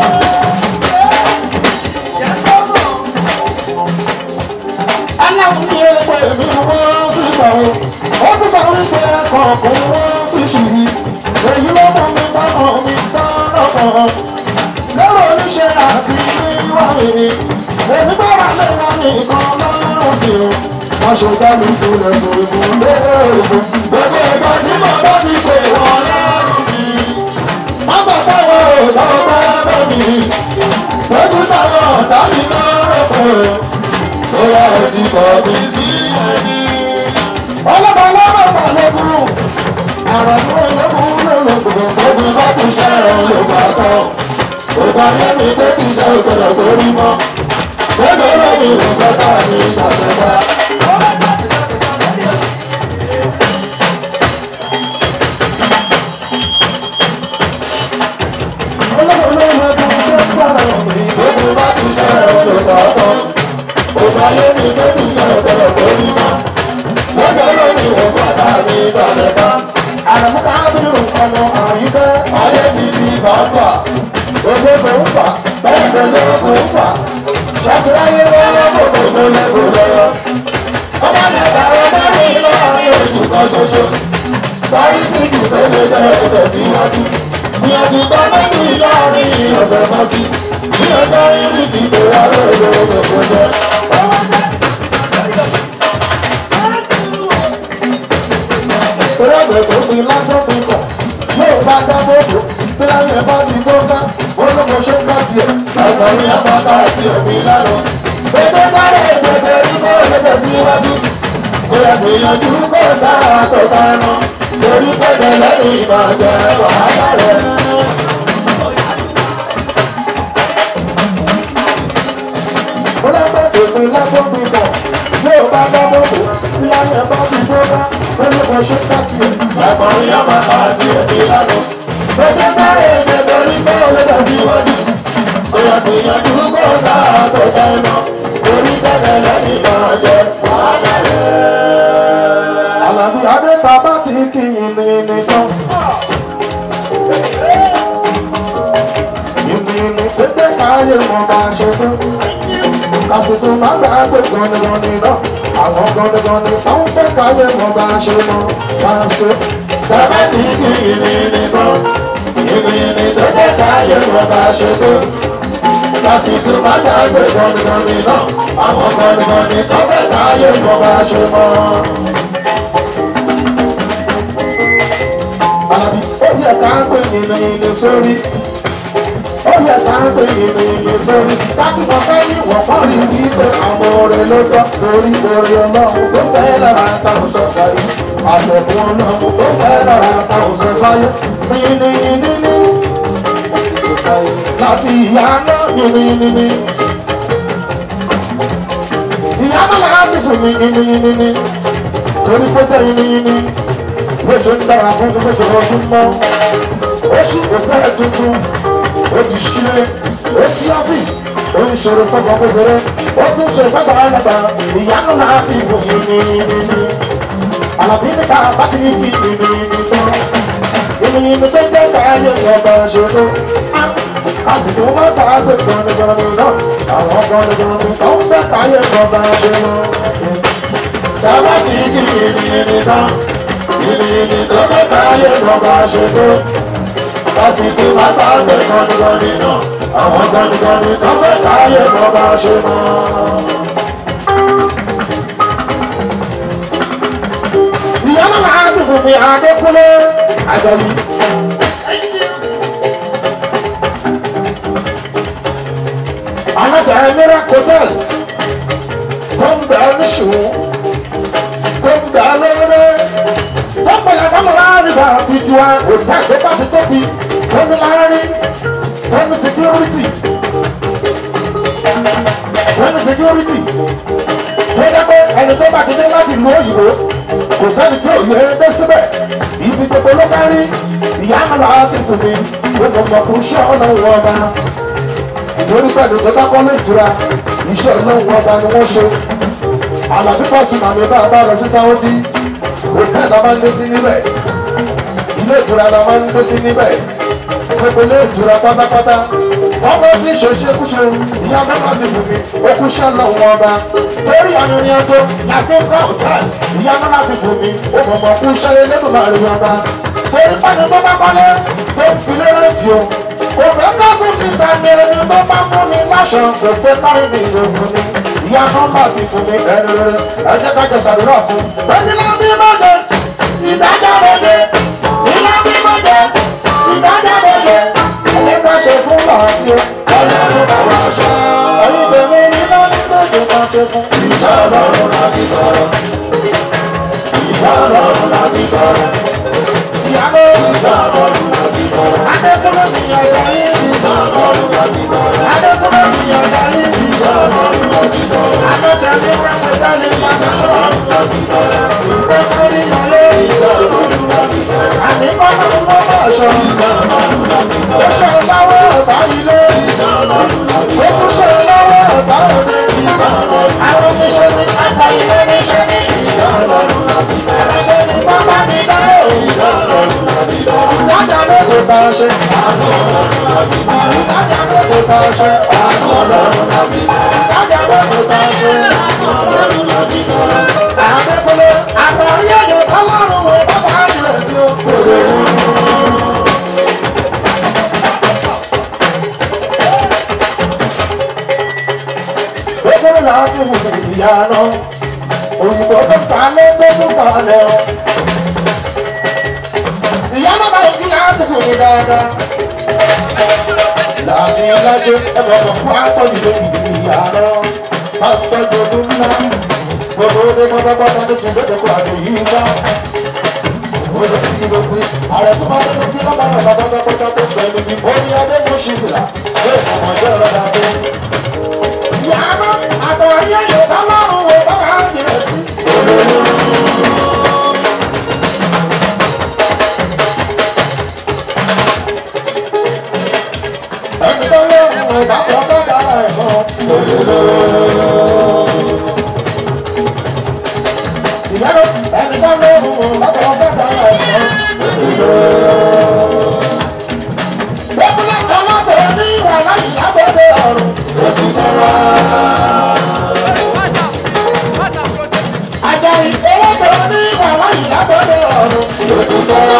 aláwọ̀ ní ẹgbẹ́ mi wọ́n sì gbà ó ó tún sọ wípé kọ̀ọ̀kan wọ́n sì ṣìí èyí ló mú mi bá mọ̀ mi sọ́nà kan lọ́rọ̀ oníṣẹ́ àti wíwá mi ni èmi bá wà lẹ́wọ̀n nìkan lọ́rùn mi o wọ́n ṣe dá mi tó lẹ̀ sọ ìbùn lóògùn gbogbo ìgbà tí mo bá ti pè wọ́n lọ́rùn mi wọ́n sọ pé wọ́n ò lọ́wọ́ bá bẹ́ mi lójú táwọn ọ̀tá mi lọ́rùn pé ó yà ó ti kọ̀ mí sí ẹni. ọlọ́pàá lọ́rọ̀ bá lókun àrùn ló lókun lókun gbogbo bá ti ṣẹ́ràn ló bá tán ògbà lẹ́mi tó ti ṣe òṣèlú tó rí mọ́ gbogbo lẹ́mi ló gbọ́dọ̀ ní ìṣàkóso. Gbogbo bá ti ṣe òṣèlú tó tán ògbà lẹ́mi tó ti ṣe òṣèlú tó rí mọ́ gbogbo lẹ́mi ló gbọ́dọ̀ ní ìṣàkóso. Àrùn kábírù ọmọ àyíká ayé ti di bàbà olóko ń fà bẹ́ẹ̀ ló lóko ń fà ṣàtúráyé lọ́wọ́ gbogbo ló lẹ́kọ̀ọ́ lọ́wọ́. ọmọ nàgbà ọmọ mi láàrin oṣù kan ṣoṣo parí síkì tó lè jẹ́ ẹ̀jẹ̀ síwájú. ìyànjú bá méjì láàrin ọ̀sẹ̀ kan sí ní ọjọ́ ìrìn ti tó wá lóòrò gbogbo jẹ́. Ìrọ̀lẹ́ tó fi lásán ti kọ̀ yóò bá dábòbò pílánì ẹ̀fọ́ ti tó ká olóko ṣe ń bá tiẹ̀ ọ̀gbọ̀nrín àbáta àti ẹ̀mí lánàá. Ètò dáre ìgbẹ̀fẹ̀ ní kó lè tẹ̀síwájú. Kò yẹ gbìyànjú kó sára tó bá rán. Torí pẹ̀lẹ́ lẹ́yìn ìbàjẹ́ wàhálà rẹ̀. Olóko tó fi lásán ti kọ̀ yóò bá dábòbò fìlà yẹn bá ti gbó bá olùkọ́ ṣe káàkiri. ẹ̀gbọ́n yóò máa bá àti ẹ̀dí lánàá. Ojú sáré èdè torí pé ó lè tẹ̀síwájú. Bóyá gbìyànjú kó sáà tó jẹ́ iná. Orí tẹ̀lé lẹ́yìn máa jẹ wàhálà rẹ̀. Àlàbí Adéta bá ti kí ìní nìkan. Ìní ní pété káyé mọ̀ máa ṣe tó. Kàṣìtò máa gbà pé gọ́nìgọ́nì náà. Àwọn gọ́nìgọ́nì tó ń fẹ́ káyé mọ̀ máa ṣe mọ́. Máa ṣe. Bàbá ti kí ìní nìkan. Ìní ní pété káyé mọ̀ máa ṣe tó. Kàṣìtò máa gbà pé gọ́nìgọ́nì náà. Àwọn gọ́nìgọ́nì tó ń fẹ́ káyé mọ̀ máa ṣe mọ́. Àlàbí ó yẹ ká ń pè nínú ilé sórí. Ó yẹ ká ń pè nínú ilé sórí. Dákúmọ̀ fẹ́ ní wọ̀pọ̀ rí wípé àwọn ọ̀rẹ́ ló tọ́ torí orí ọlọ́run tó fẹ́ lára táwọn sọ̀tà yìí. Àjọ̀dún ọlọ́run tó fẹ́ lára táwọn sọ̀tà yìí. Nínú nínú láti ìyá náà nínú nínú. Ìyá náà láti fún mi nínú nínú. Torí pé tẹ̀ nínú nínú lóṣù ń dára fún gbogbo ọdún mọ́ ó sì òtẹ́ tuntun ó ti ṣílé ó sí ọ́fíìsì ó ń ṣòro fọ́gbọ́n kékeré ó tún ṣe fọ́gbọ́n ẹlẹ́gbà ìyanu náà ti fò yìnyínyínyín àlàbí níta bá ti fi yìnyínyín tán yìnyínyín tó ń jẹ́ káyé ọba ṣòro a sì tún mọ́ ká gbé gbọ́nìgbọ́nì náà àwọn gbọ́nìgbọ́nì tó ń fẹ́ káyé ọba ṣòro dábàá ti fi yìnyínyín tán ìrìnì tó kẹta ayé kan bá ṣe tó lásìkò bàbá gbé gọ́nigọ́ni náà àwọn gọ́nigọ́ni tó kẹta ayé kan bá ṣe mọ́. ìyá náà máa dùn fún mi adékúnlé àjọyí. aláṣà ẹ̀mẹ́rà hotel tó ń bẹ̀ ẹ́ níṣòwò tó ń bẹ̀ ẹ́ lọ́wọ́dẹ́ wọ́n pẹ̀lẹ́ kọ́mọ láàrin fà bí tiwa òtá tó bá ti tóbi wọ́n ní láàrin wọ́n ní security wọ́n ní security tó yẹ pé ẹni tó bá ti dé láti lu òyìnbó kò sẹ́ni tí òye dé síbẹ̀ ibi gbogbo ló bá rí ìyá àmàlà ti fún mi gbogbo ọmọkùnrin iṣẹ́ ọ̀nà ìwọ̀n ọba ìdórí pẹ̀lú tó bá kọ́ ní ìtura iṣẹ́ ọ̀nà ìwọ̀n ọba ni wọ́n ṣe àlàbí pàṣẹ màmí bá a bá lọ sí sáwọ́dí hòtẹ́ẹ̀lì la máa ń gbé sí níbẹ̀ ilé ìtura la máa ń gbé sí níbẹ̀ gbogbo ilé ìtura pátápátá wọ́n bá ti ṣe ṣekúṣe ìyá mẹ́fà ti fún mi okú ṣẹlẹ̀ wọn ọba torí arìnrìn àjò láti ń kọ́ hòtẹ́ẹ̀lì ìyá mẹ́fà ti fún mi ó mọ̀ mọ̀ kú ṣẹlẹ̀ lẹ́nu láàrin ọba torí pàdé tó bá kọ́lé tó ń filé rántí o kò fẹ́ ká sùn níta ní ẹni tó bá fún mi láṣọ kò fẹ́ kárí mi ìlòkùn mi ìyá nọ́mbà ti fún mi ẹni rere ẹ jẹ́ ká jọ ṣàdúrà fún ẹni lọ bí mọ́jẹ ìdájọ́ mọ́jẹ ìlọ bí mọ́jẹ ìdájọ́ mọ́jẹ ẹni ká ṣe fún làásì o ọlọ́run bá wà ṣọ ẹyin tèmi ní lọ́ní méje ká ṣe fún. ìṣọ́ ọlọ́run láti tọrọ ìṣọ́ ọlọ́run láti tọrọ ìyàwó ìṣọ́ ọlọ́run láti tọrọ adékúnlé ti yàn yàrá ìṣọ́ ọlọ́run láti tọrọ adékúnlé ti yàn yàrá ìṣọ́ ọlọ́run láti tọrọ adéṣẹ́ ní wẹ́pẹ́ dání láti ṣọ́ ọlọ́run láti tọrọ ìgbẹ́kọ̀rí yàrá ìṣọ́ ọlọ́run láti tọrọ àdìkọ́nà ló bá ṣọ ìṣọ́ ọlọ́run láti tọrọ ó ṣe láwọ́ ọ̀tá ilé ìṣọ́ ọlọ́run láti tọrọ ó kú ṣe láwọ́ ọ̀tá òde ìṣọ́ ọlọ́run àwọn oníṣẹ́ ní apá ilé níṣẹ́ ní ìṣọ́ ọlọ́run láti tọrọ àṣẹ ní pápá ní dáhùn ìṣọ́ ọlọ́run láti tọrọ ìdájà mélòó bá ṣe àánú ọlọ́run láti tọrọ ìdájà mélòó bá ṣe àánú ọlọ́run láti tọrọ ìdájà mélòó bá ṣe àánú ọlọ́run láti tọrọ. àdékùnlé àtàrí ẹ̀yẹ ọlọ́run wo bàbá rẹ̀ sí o. gbogbo láti wù ìyá náà òyìnbó tó fà lé tó fà lẹ́ o. ìyá náà báyìí kí láti fún mi dáadáa. láti ọlájọ ẹ̀rọ ọ̀pọ̀ àtọ́jú lórí ìyá náà máa ń tọ́jú ọdún ńlá. gbogbo ọdẹ pátápátá tó ti gbẹdẹ kó àjò yìí wá. ó lè fi gbogbo ààrẹ tó máa ń tẹ́lẹ̀ kí lọ́ba náà bàbá pátápátá tó pẹ̀lú ní orí adé mú ṣìlá. bẹ́ẹ̀ ni ọmọdé ọ̀rọ̀ dà tó. ìyá náà àtọ̀ ayé yóò bá lọ́rùn wo bá wà á jìnà sí. ìyẹ́rọ ẹni tó lé òun lọ́pọ̀ ọ̀pẹ̀pẹ̀ ọ̀sán. Bẹ́ẹ̀ni ọlọ́tọ̀ ní ìwà láyé lábẹ́lẹ̀ ọ̀run. Ó ti tọrọ. Àjàyí ọlọ́tọ̀ ní ìwà láyé lábẹ́lẹ̀ ọ̀run. Ó ti tọrọ.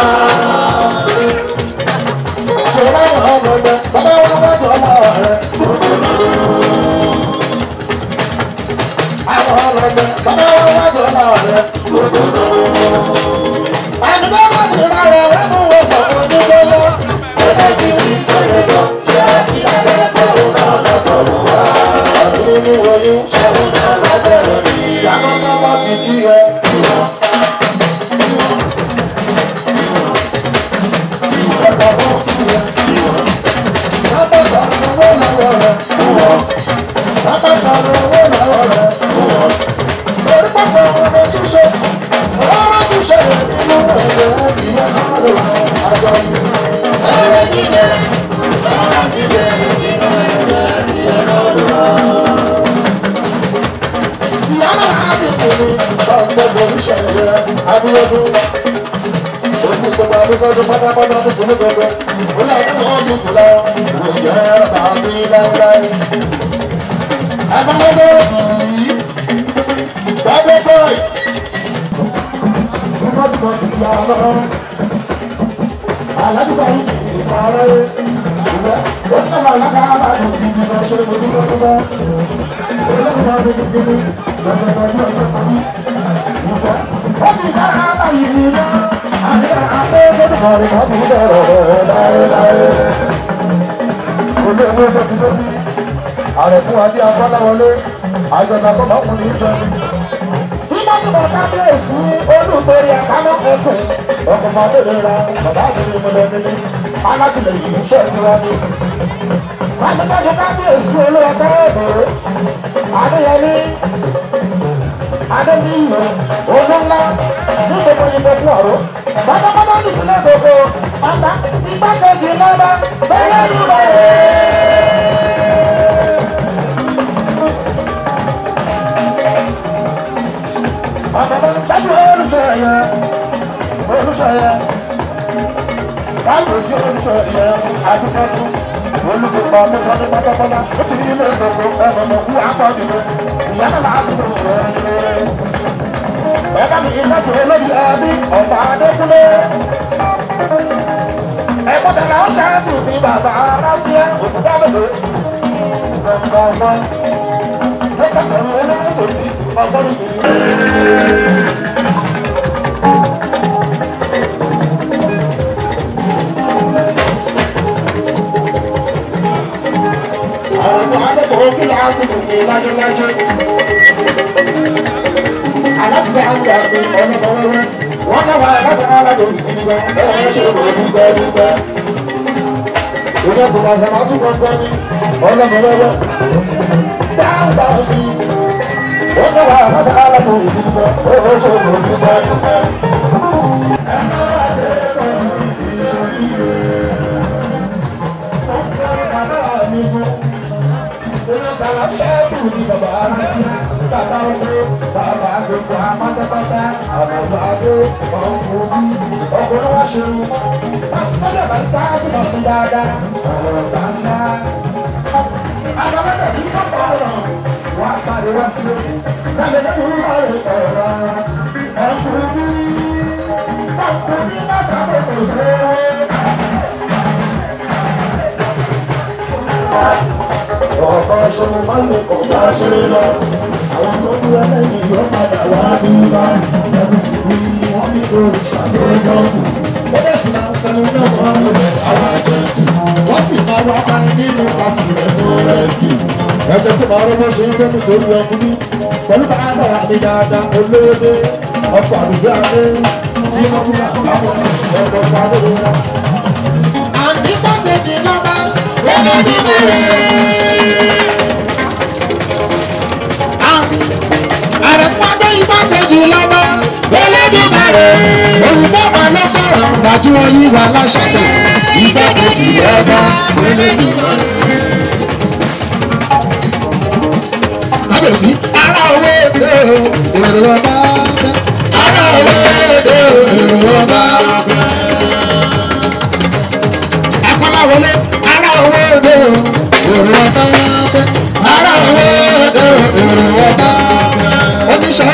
Ṣọlá àwọn ọmọdé, bàbá wọn wájú ọmọ rẹ̀. Àwọn ọmọdé, bàbá wọn wájú ọmọ rẹ̀. Àmì tó bá ti rà rẹ̀ rẹ̀ mú wọn pọ̀ ojú tó lọ. Ẹgbẹ́ ti rí ìtọ́lẹ́jọ́, ṣé àti lábẹ́ ẹgbẹ́ òun náà lọ́kọ̀ mọ́ wá. Ọdún ní oyún, ṣé òun náà lọ́sẹ̀ rẹ̀ rí. Ìyàwó náà wọ́n ti kí ẹ. Sọ́dún pátápátá tó kún ní gbogbo, ó náà tó wọ́n ti fò lọ, òjò ẹ̀rọ tàbí láíláí. Àbámọ́dé yìí, gbàgbé bọ́ọ̀ì. Wọ́n ti mọ̀ sí ìyá ọlọ́run. Àlábísà yìí kì í fọ ara rẹ̀. Ó ní ọmọ aláṣà àbájọ ìdíje lọ ṣe ojú lọ́dún bá. Olóògùn náà ní kíkiri, lọ́dọọdọ ní ọjọ́ kan ní. Ó ti dára báyìí ní iná. Àmì àpéjọ́dún kan ní wọ́n fi ń sọ̀rọ̀ láéláé. Olú ẹ̀mú ẹ̀fọ́ ti lóbi. Àrẹ̀kún adé abáláwọlé. Àjọ̀dá bọ́bá kùn ní ìjọ ni. Tí wọ́n ti bọ̀ kábíyèsí olùtorí àkámọ́ ẹ̀kọ́. Ọkọ̀ fàdéèrè ra bàbá àgbèrè mọ́lẹ̀ nílé. Alátìlẹyìn iṣẹ́ tiwa ni. Àgbẹ̀jáde kábíyèsí olóòtú ẹ̀dọ́. Adéyẹmí. Adéníyàn. Olúńlá. Ní gbogbo ìbò fún ọ̀rọ̀. Pátápátá nìpínlẹ̀ gbogbo. Bàbá igbákejì lọ́ba. Bẹ́lẹ̀ ní Dájú olùsọ ẹ̀yẹ. Olùsọ ẹ̀yẹ. Báwo sí olùsọ ẹ̀yẹ? Àtisọ́dún. Olùkópa Mọ́sọ́dún pátápátá. Ó ti ní ilé ìdókò ẹ̀mọ̀mọ̀ kú àpọ̀jù. Ìyá náà láti fún ìrẹ́ Ẹ̀ka mi ìtọ́jú olórí ẹbí ọ̀pá Adékúnlé. Ẹ̀kọ́ tẹ̀lé ó ṣáàtì ní bàbá Aráfíà òkúta mélòó. Ẹ̀ka ọ̀gbọ́n. Ẹ̀ka tẹ̀lé olórí sòdì ọgbọ́n ìgbìyànjú. Àwọn akẹ́kọ̀ọ́ kí ni a ti fún mi lájọ́lájọ́? Alábìbẹ́ àti àgbẹ̀ ọ̀nà ọ̀wẹ́wẹ́. Wọ́n náà wà láti alájọ ìdíjọ. Ẹ ṣe wò dúpẹ́ dúpẹ́. Ìjọba tó wà sàmà tó gbọ́ngbọ́n ní ọ̀nà ọ̀wẹ́wẹ́. Dáadáa ni wọ́n náà wà láti alájọ ìdíjọ. Ẹ ṣe wò dúpẹ́ dúpẹ́. Bàbá ṣẹ́ẹ̀tù ni bàbá rẹ̀ bàbá ọ̀gbẹ́ bàbá gbogbo apátápátá àbàbà adé ọkùnrin ọkùnrin wá ṣerú. Bàbá bá sá sí ọ̀tún dáadáa ọ̀rọ̀ gbàgbá. Àbàbà kí kọ́kọ́ ọ̀rọ̀ wá parí wá sí òkú. Lábẹ́ lẹ́nu ọ̀rọ̀ ọ̀rọ̀ ọkùnrin ọkùnrin bá sábà kò sí. ọ̀pọ̀ ṣòro máa ń lè kọ̀ bá ṣe lọ. Àwọn tó dúró lẹ́yìn yóò padà wá dúró. Ẹni tí kú ni wọ́n fi lórí ṣàlóyọ̀. Ó lè sì máa ń sẹ́nu náà wọ́n lò lẹ̀ àwọn àjẹtù. Wọ́n sì máa wá parí nínú kásìlẹ̀ tó rẹ̀sì. Ẹ̀jẹ̀ tó máa rọ́mọ́ ṣe ń lẹ́nu torí ọkùnrin. Pẹ̀lú bá àgbàrá mi dáadáa olóde. Ọkọ̀ àdúgbò adé tí wọ́n fún àwọn ọ̀pọ̀ padà wọn. Àdìpọ̀ kejì lọ́ba lọ́dọ̀ ní àrẹ̀pọ̀dé igbákejì lọ́wọ́ Elédùmarè olùdókòwò ló sọ̀rọ̀ dájú oyún wa lọ́sọ̀tẹ̀ igbákejì lọ́wọ́ Elédùmarè. kábíyèsí ara owó èdè o èrò ọba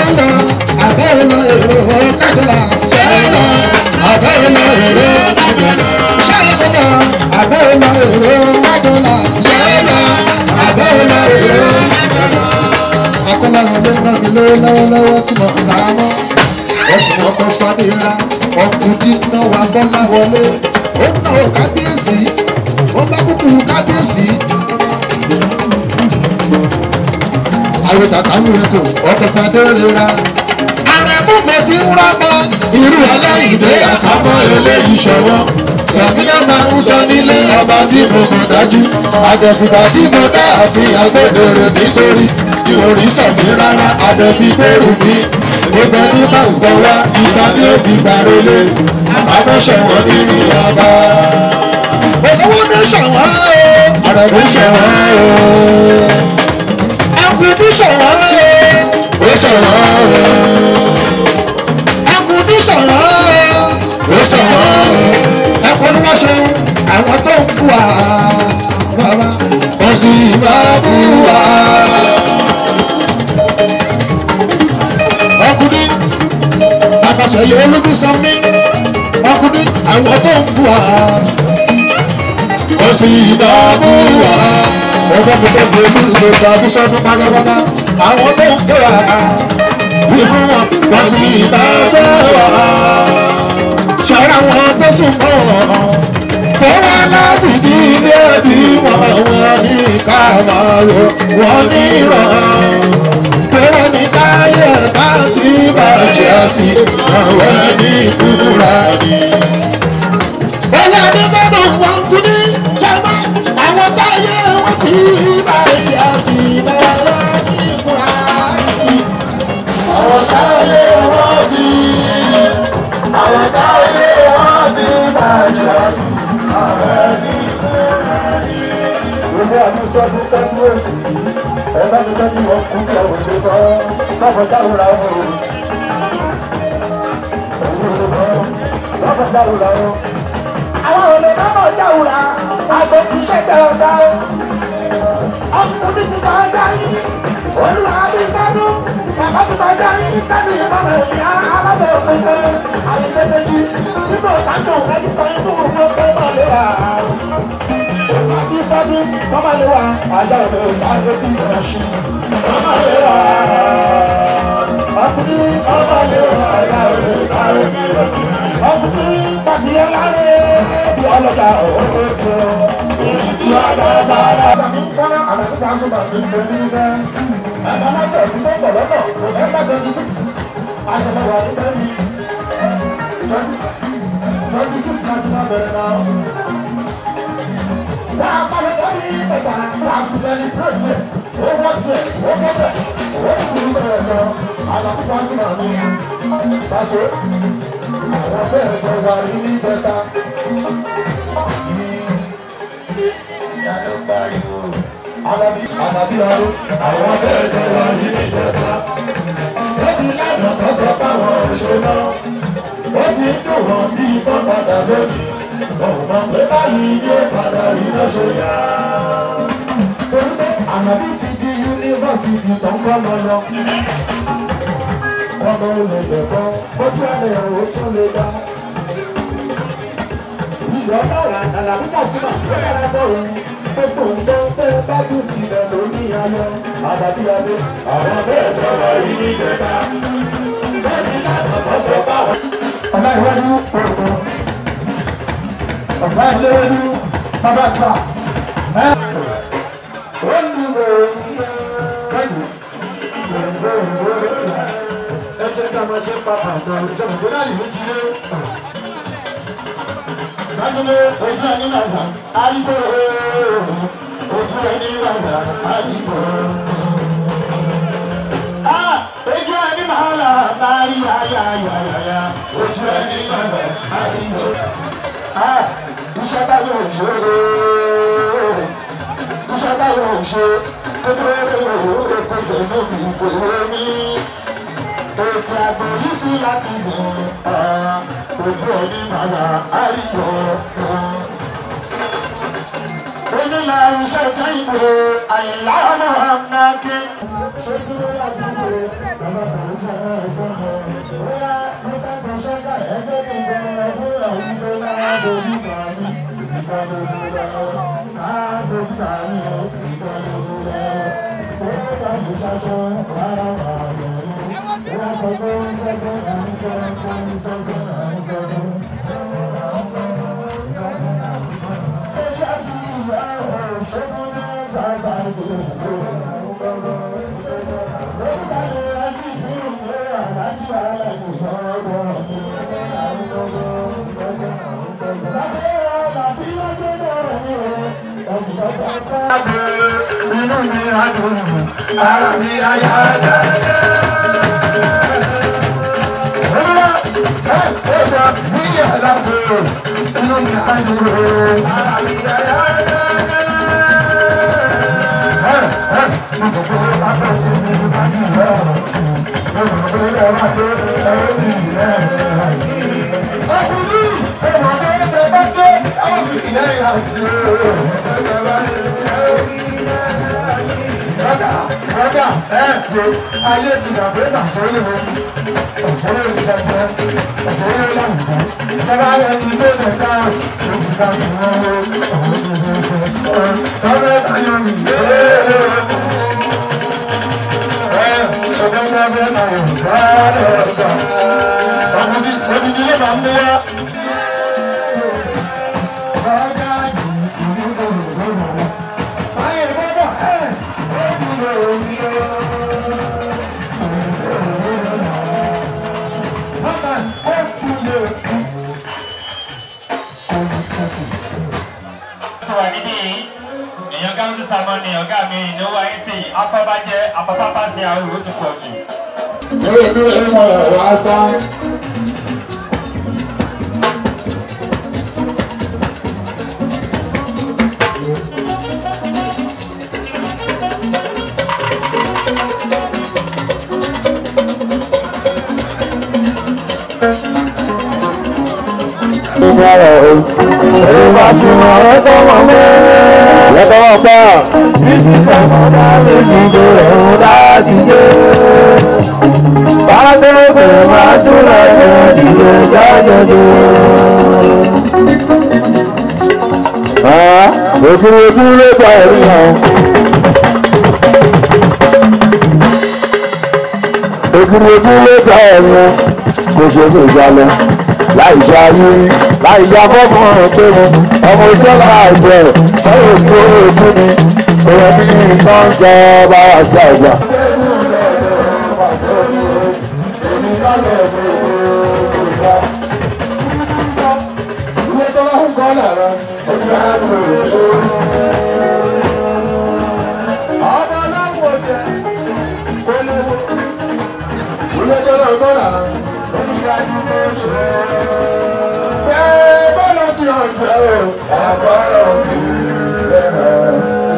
ṣẹ́lọ àbẹ́rẹ́lọ èrò kájọlá ṣẹ́lọ àbẹ́rẹ́lọ èrò kájọlá ṣẹ́lọ àbẹ́rẹ́lọ èrò kájọlá ṣẹ́lọ àbẹ́rẹ́lọ èrò kájọlá. akọ́láwọn ló ń rán mi lówó lọ́wọ́lọ́wọ́ tí mo ń ta á mọ́ ẹ̀sùn ọkọ̀ fàdíra ọkùnrin náà wà bọ́lá wọlé ó ń náwó kábíyèsí ó bá kúkú kábíyèsí àwọn tàtà ń rẹ kò ọkọ̀ fàdérera. àrẹ̀mú mo ti ń rámọ irú aláìdé àtàmọ́ eléyìí ṣọwọ́. sàmínà máa ń sọ nílé ọba tí mo mọ̀ dájú. àdẹ̀fìgbà tí mo dá àfihàn gbẹ̀dẹ̀rẹ̀ nítorí mi ò rí sàmì rárá àdẹ̀fì gbèrú mi. gbogbo ẹni bá ń gbọ́ wá ìta ní òbí gbàrélé. àbáṣẹ̀wọ̀n nínú ọba. olówó ní ṣàwọn o àrẹ̀mú ṣàwọn o akutu sọ̀rọ̀ o sọ̀rọ̀ o akutu sọ̀rọ̀ o sọ̀rọ̀ o ẹ̀kọ́ ni wọ́n ṣe àwọn tó ń bù wá bàbá wọ́n sì bá bù wá. ọkùnrin àtàṣe yìí ológun sọ mí ọkùnrin àwọn tó ń bù wá wọ́n sì bá bù wá ọjọ́ pípẹ́ bí olùsọ̀rọ̀ tàbí sọ́dún pátápátá àwọn tó ń fẹ́ra nínú wọn wọ́n sì bá fẹ́ wá. ṣọ́ra wọn tó sùn mọ́ wọn kó wá láti di ilé ẹbí wọn wọn ní káàmárò wọn ní ìrọ̀ kéré ní káyé bá ti bàjẹ́ sí àwọn ní ìkúra ní. bọ́lá ní gbọ́dọ̀ wọ́n tún ní ṣẹ́gbẹ́ àwọn táyé wọ́n ti bàjẹ́ sí bẹ̀rẹ̀ ní ìkúra ní. àwọn táyé wọ́n ti àwọn táyé wọ́n ti bàjẹ́ sí bẹ̀rẹ̀ ní ìkúra ní. gbogbo àdúsọ́dún kábíyèsí ẹ bá mi tọ́jú wọn kú kí àwọn òde bọ́ lọ́fọ̀ dáhùn ra wọn o. lọ́fọ̀ dáhùn ra wọn. àwọn òde bá bọ̀ dáhùn ra àgọ́ kì í ṣẹ̀gbẹ́ ọ̀dà o. ọkùnrin ti bá dá yín olúwa bí sánú bàbá ti bá dá yín sánú ìbámu ẹ̀mí alábẹ́ òpinpẹ́ àyẹ̀tẹ̀tẹ̀jì nínú ìtàkùn ẹ̀jú kan inú òkú ọ̀pẹ́ náà lé wa àbí sádùn kọ́má lé wa ajá òde sáré bí ẹṣin kọ́má lé wa ọkùnrin kọ́má lé wa ajá òde sáré bí ẹṣin ọkùnrin pàṣẹ láre bí ọlọ́dà òkú tó ìdí ọlọ́dà rẹ̀. àmì kọ́nà àmì kíkà sọ́dọ̀ ní ìfẹ́ ní ìfẹ́ ẹ̀fọ́ náà tẹ̀ ẹ̀kú tó ń bọ̀ lọ́nà november twenty six àjọyọ̀ wà ní bẹ́ẹ̀ ni twenty six láti máa bẹ̀rẹ̀ náà. Wàá pàdé dábì ìpẹ̀tà wàá fi celebrate it. Ó wọ́n ti ẹ̀ ó kọ́ bẹ̀ ó ti kúrú bẹ̀rẹ̀ lọ. Àlàkù wá sí màá ní. Báṣọ àwọn tẹ̀ ẹ̀ jọ wà ní ní ìjẹta. Àlàbí àlàbí ọdún àwọn tẹ̀ ẹ̀ jọ wà ní ní ìjẹta. Débi lánàá kan sọ báwọn ò ṣe náà. Ó ti ń dùn wọ́n bí ikọ́ padà lónìí ọmọ pé báyìí ní padà rí lọ́sọ̀ yá. torí pé ànàbí ti di yunifásitì tó ń kọ́ mọ́ lọ. ọmọ olè lẹ́kọ́ ojú ẹ̀rẹ̀ ò tún lè dá. ìyọ̀ náírà nàlàbí kàṣímà ó dára bọ̀ òun. gbogbo nǹkan tẹ́ bá gbé sílẹ̀ ló ní ayọ̀ àdàbí adé. àwọn bẹ́ẹ̀ tọrọ rí ní ìjẹta. bẹ́ẹ̀ ni lánàá bọ́ sọ báwọn. ọ̀la ìwádìí òògùn ọ̀gá ìlérí bàbá gbà. ó ń dùn mọ́ kẹ́yìn ìrìnbó ìrìnbó lókè. ẹ fẹ́ ká máa ṣe pàpà àgbà ìjọba tó náà yìí ti lé. Lásìlé ojú ẹni màgà àdìgbò ojú ẹni màgà àdìgbò. Ojú ẹni màgà máa rí ayáyáyá ojú ẹni màgà àdìgbò iṣẹ́ táwọn ò ṣe iṣẹ́ táwọn ò ṣe kó tó rẹ̀ lọ́wọ́ kó jẹ́ lóbi kò rẹ̀ mí. Òkè àgbò yìí sí láti dùn ojú ẹni bàbá àríwọ̀. Onílà iṣẹ́ kẹ́hìnbó àyìnlá ọmọ ọmọ ké. Ṣé tí wọ́n yà ti ń bèrè bàbá bàbá ìṣẹ́ inú mi á dùn ara mi á yá dáadáa. Olúwa ẹ ẹ gbà mí yàrá bò inú mi á dùn ara mi á yá dáadáa. Ẹ ẹ mo kò kó lápẹ́ sí mi bá ti rẹ̀ mo kò kó lè má dé ẹ̀rọ mi rẹ̀. Ọkùnrin ẹ̀wọ̀n tó ń bẹ bá dé ẹ̀wọ̀n mi lẹ́yìn àti Rọ́gà rọ́gà ẹ̀ wo ayé ti dà pé nàìjíríà ló ń ọ̀fọ́lẹ́ ìṣẹ́fẹ́ ọ̀fọ́lẹ́ láwùjọ. Ìjọba ayé ti dé nìka ojú ká fi wọ́n wó ọ̀hún ní ìlú ìfẹ́. Lọ́dọ̀ ayọ̀ mi yéé. Ẹ ọ̀gá ní abẹ́ náà yóò bá ẹ̀ sọ. Ọ̀gbìn odidi ló máa ń mú wá. Rọ́gà yìí ìlú tó lò lọ́wọ́. Ayé gbọ́dọ̀ ẹ̀. ti wà níbí yìí èèyàn gáúsù sàmọ́ni ọ̀gá mi ìnáwó ayé tí afọ́bàjẹ́ apapapa sí àwọn òwò ti pọ̀ jù. Eré mi ò mọ̀ wá sá. Ẹni bá ti mọ̀ ẹ́ tó mọ̀ mẹ́. Lọ́tọ́ wọn pa. Bísí sọ̀mọ́dá lè sì gbé ẹ̀hún láti dé. Bàdébè máa tún lọ yẹ ìdílé jáde-dé. Ojú ojú ló gba ẹ̀rí hàn. Ojú ojú ló gba ẹ̀rí hàn. Mo ṣe fún ìjàlẹ̀ láì ṣe ayé láì ya fọ́ọ̀mù ọ̀rọ̀ pé mo ọmọ ìjọba àgbẹ̀ ọ̀rọ̀ tó ojú ni òun ní nǹkan ń sọ bá wà sí àgbà. Ọmọ ọlọ́wọ́ jẹ olówó. Olójó náà gbọ́ lára. Ó ti dájú tó ṣe. Bẹ́ẹ̀ bọ́lá ti hàn jẹ́ o, àbọ̀rọ̀ kì í lẹ́hàn.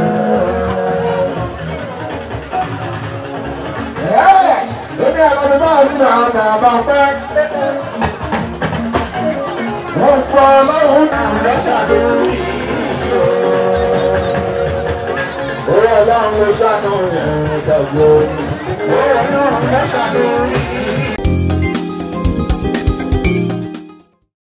Èmi àlọ́ mi máa sí àwọn bàbá pẹ́. Wọ́n fọ ọlọ́run lọ́sà lórí. Owó ọlọ́run ló ṣàánú yẹn tẹ̀gbọ́. Owó ọlọ́run lọ́sà lórí.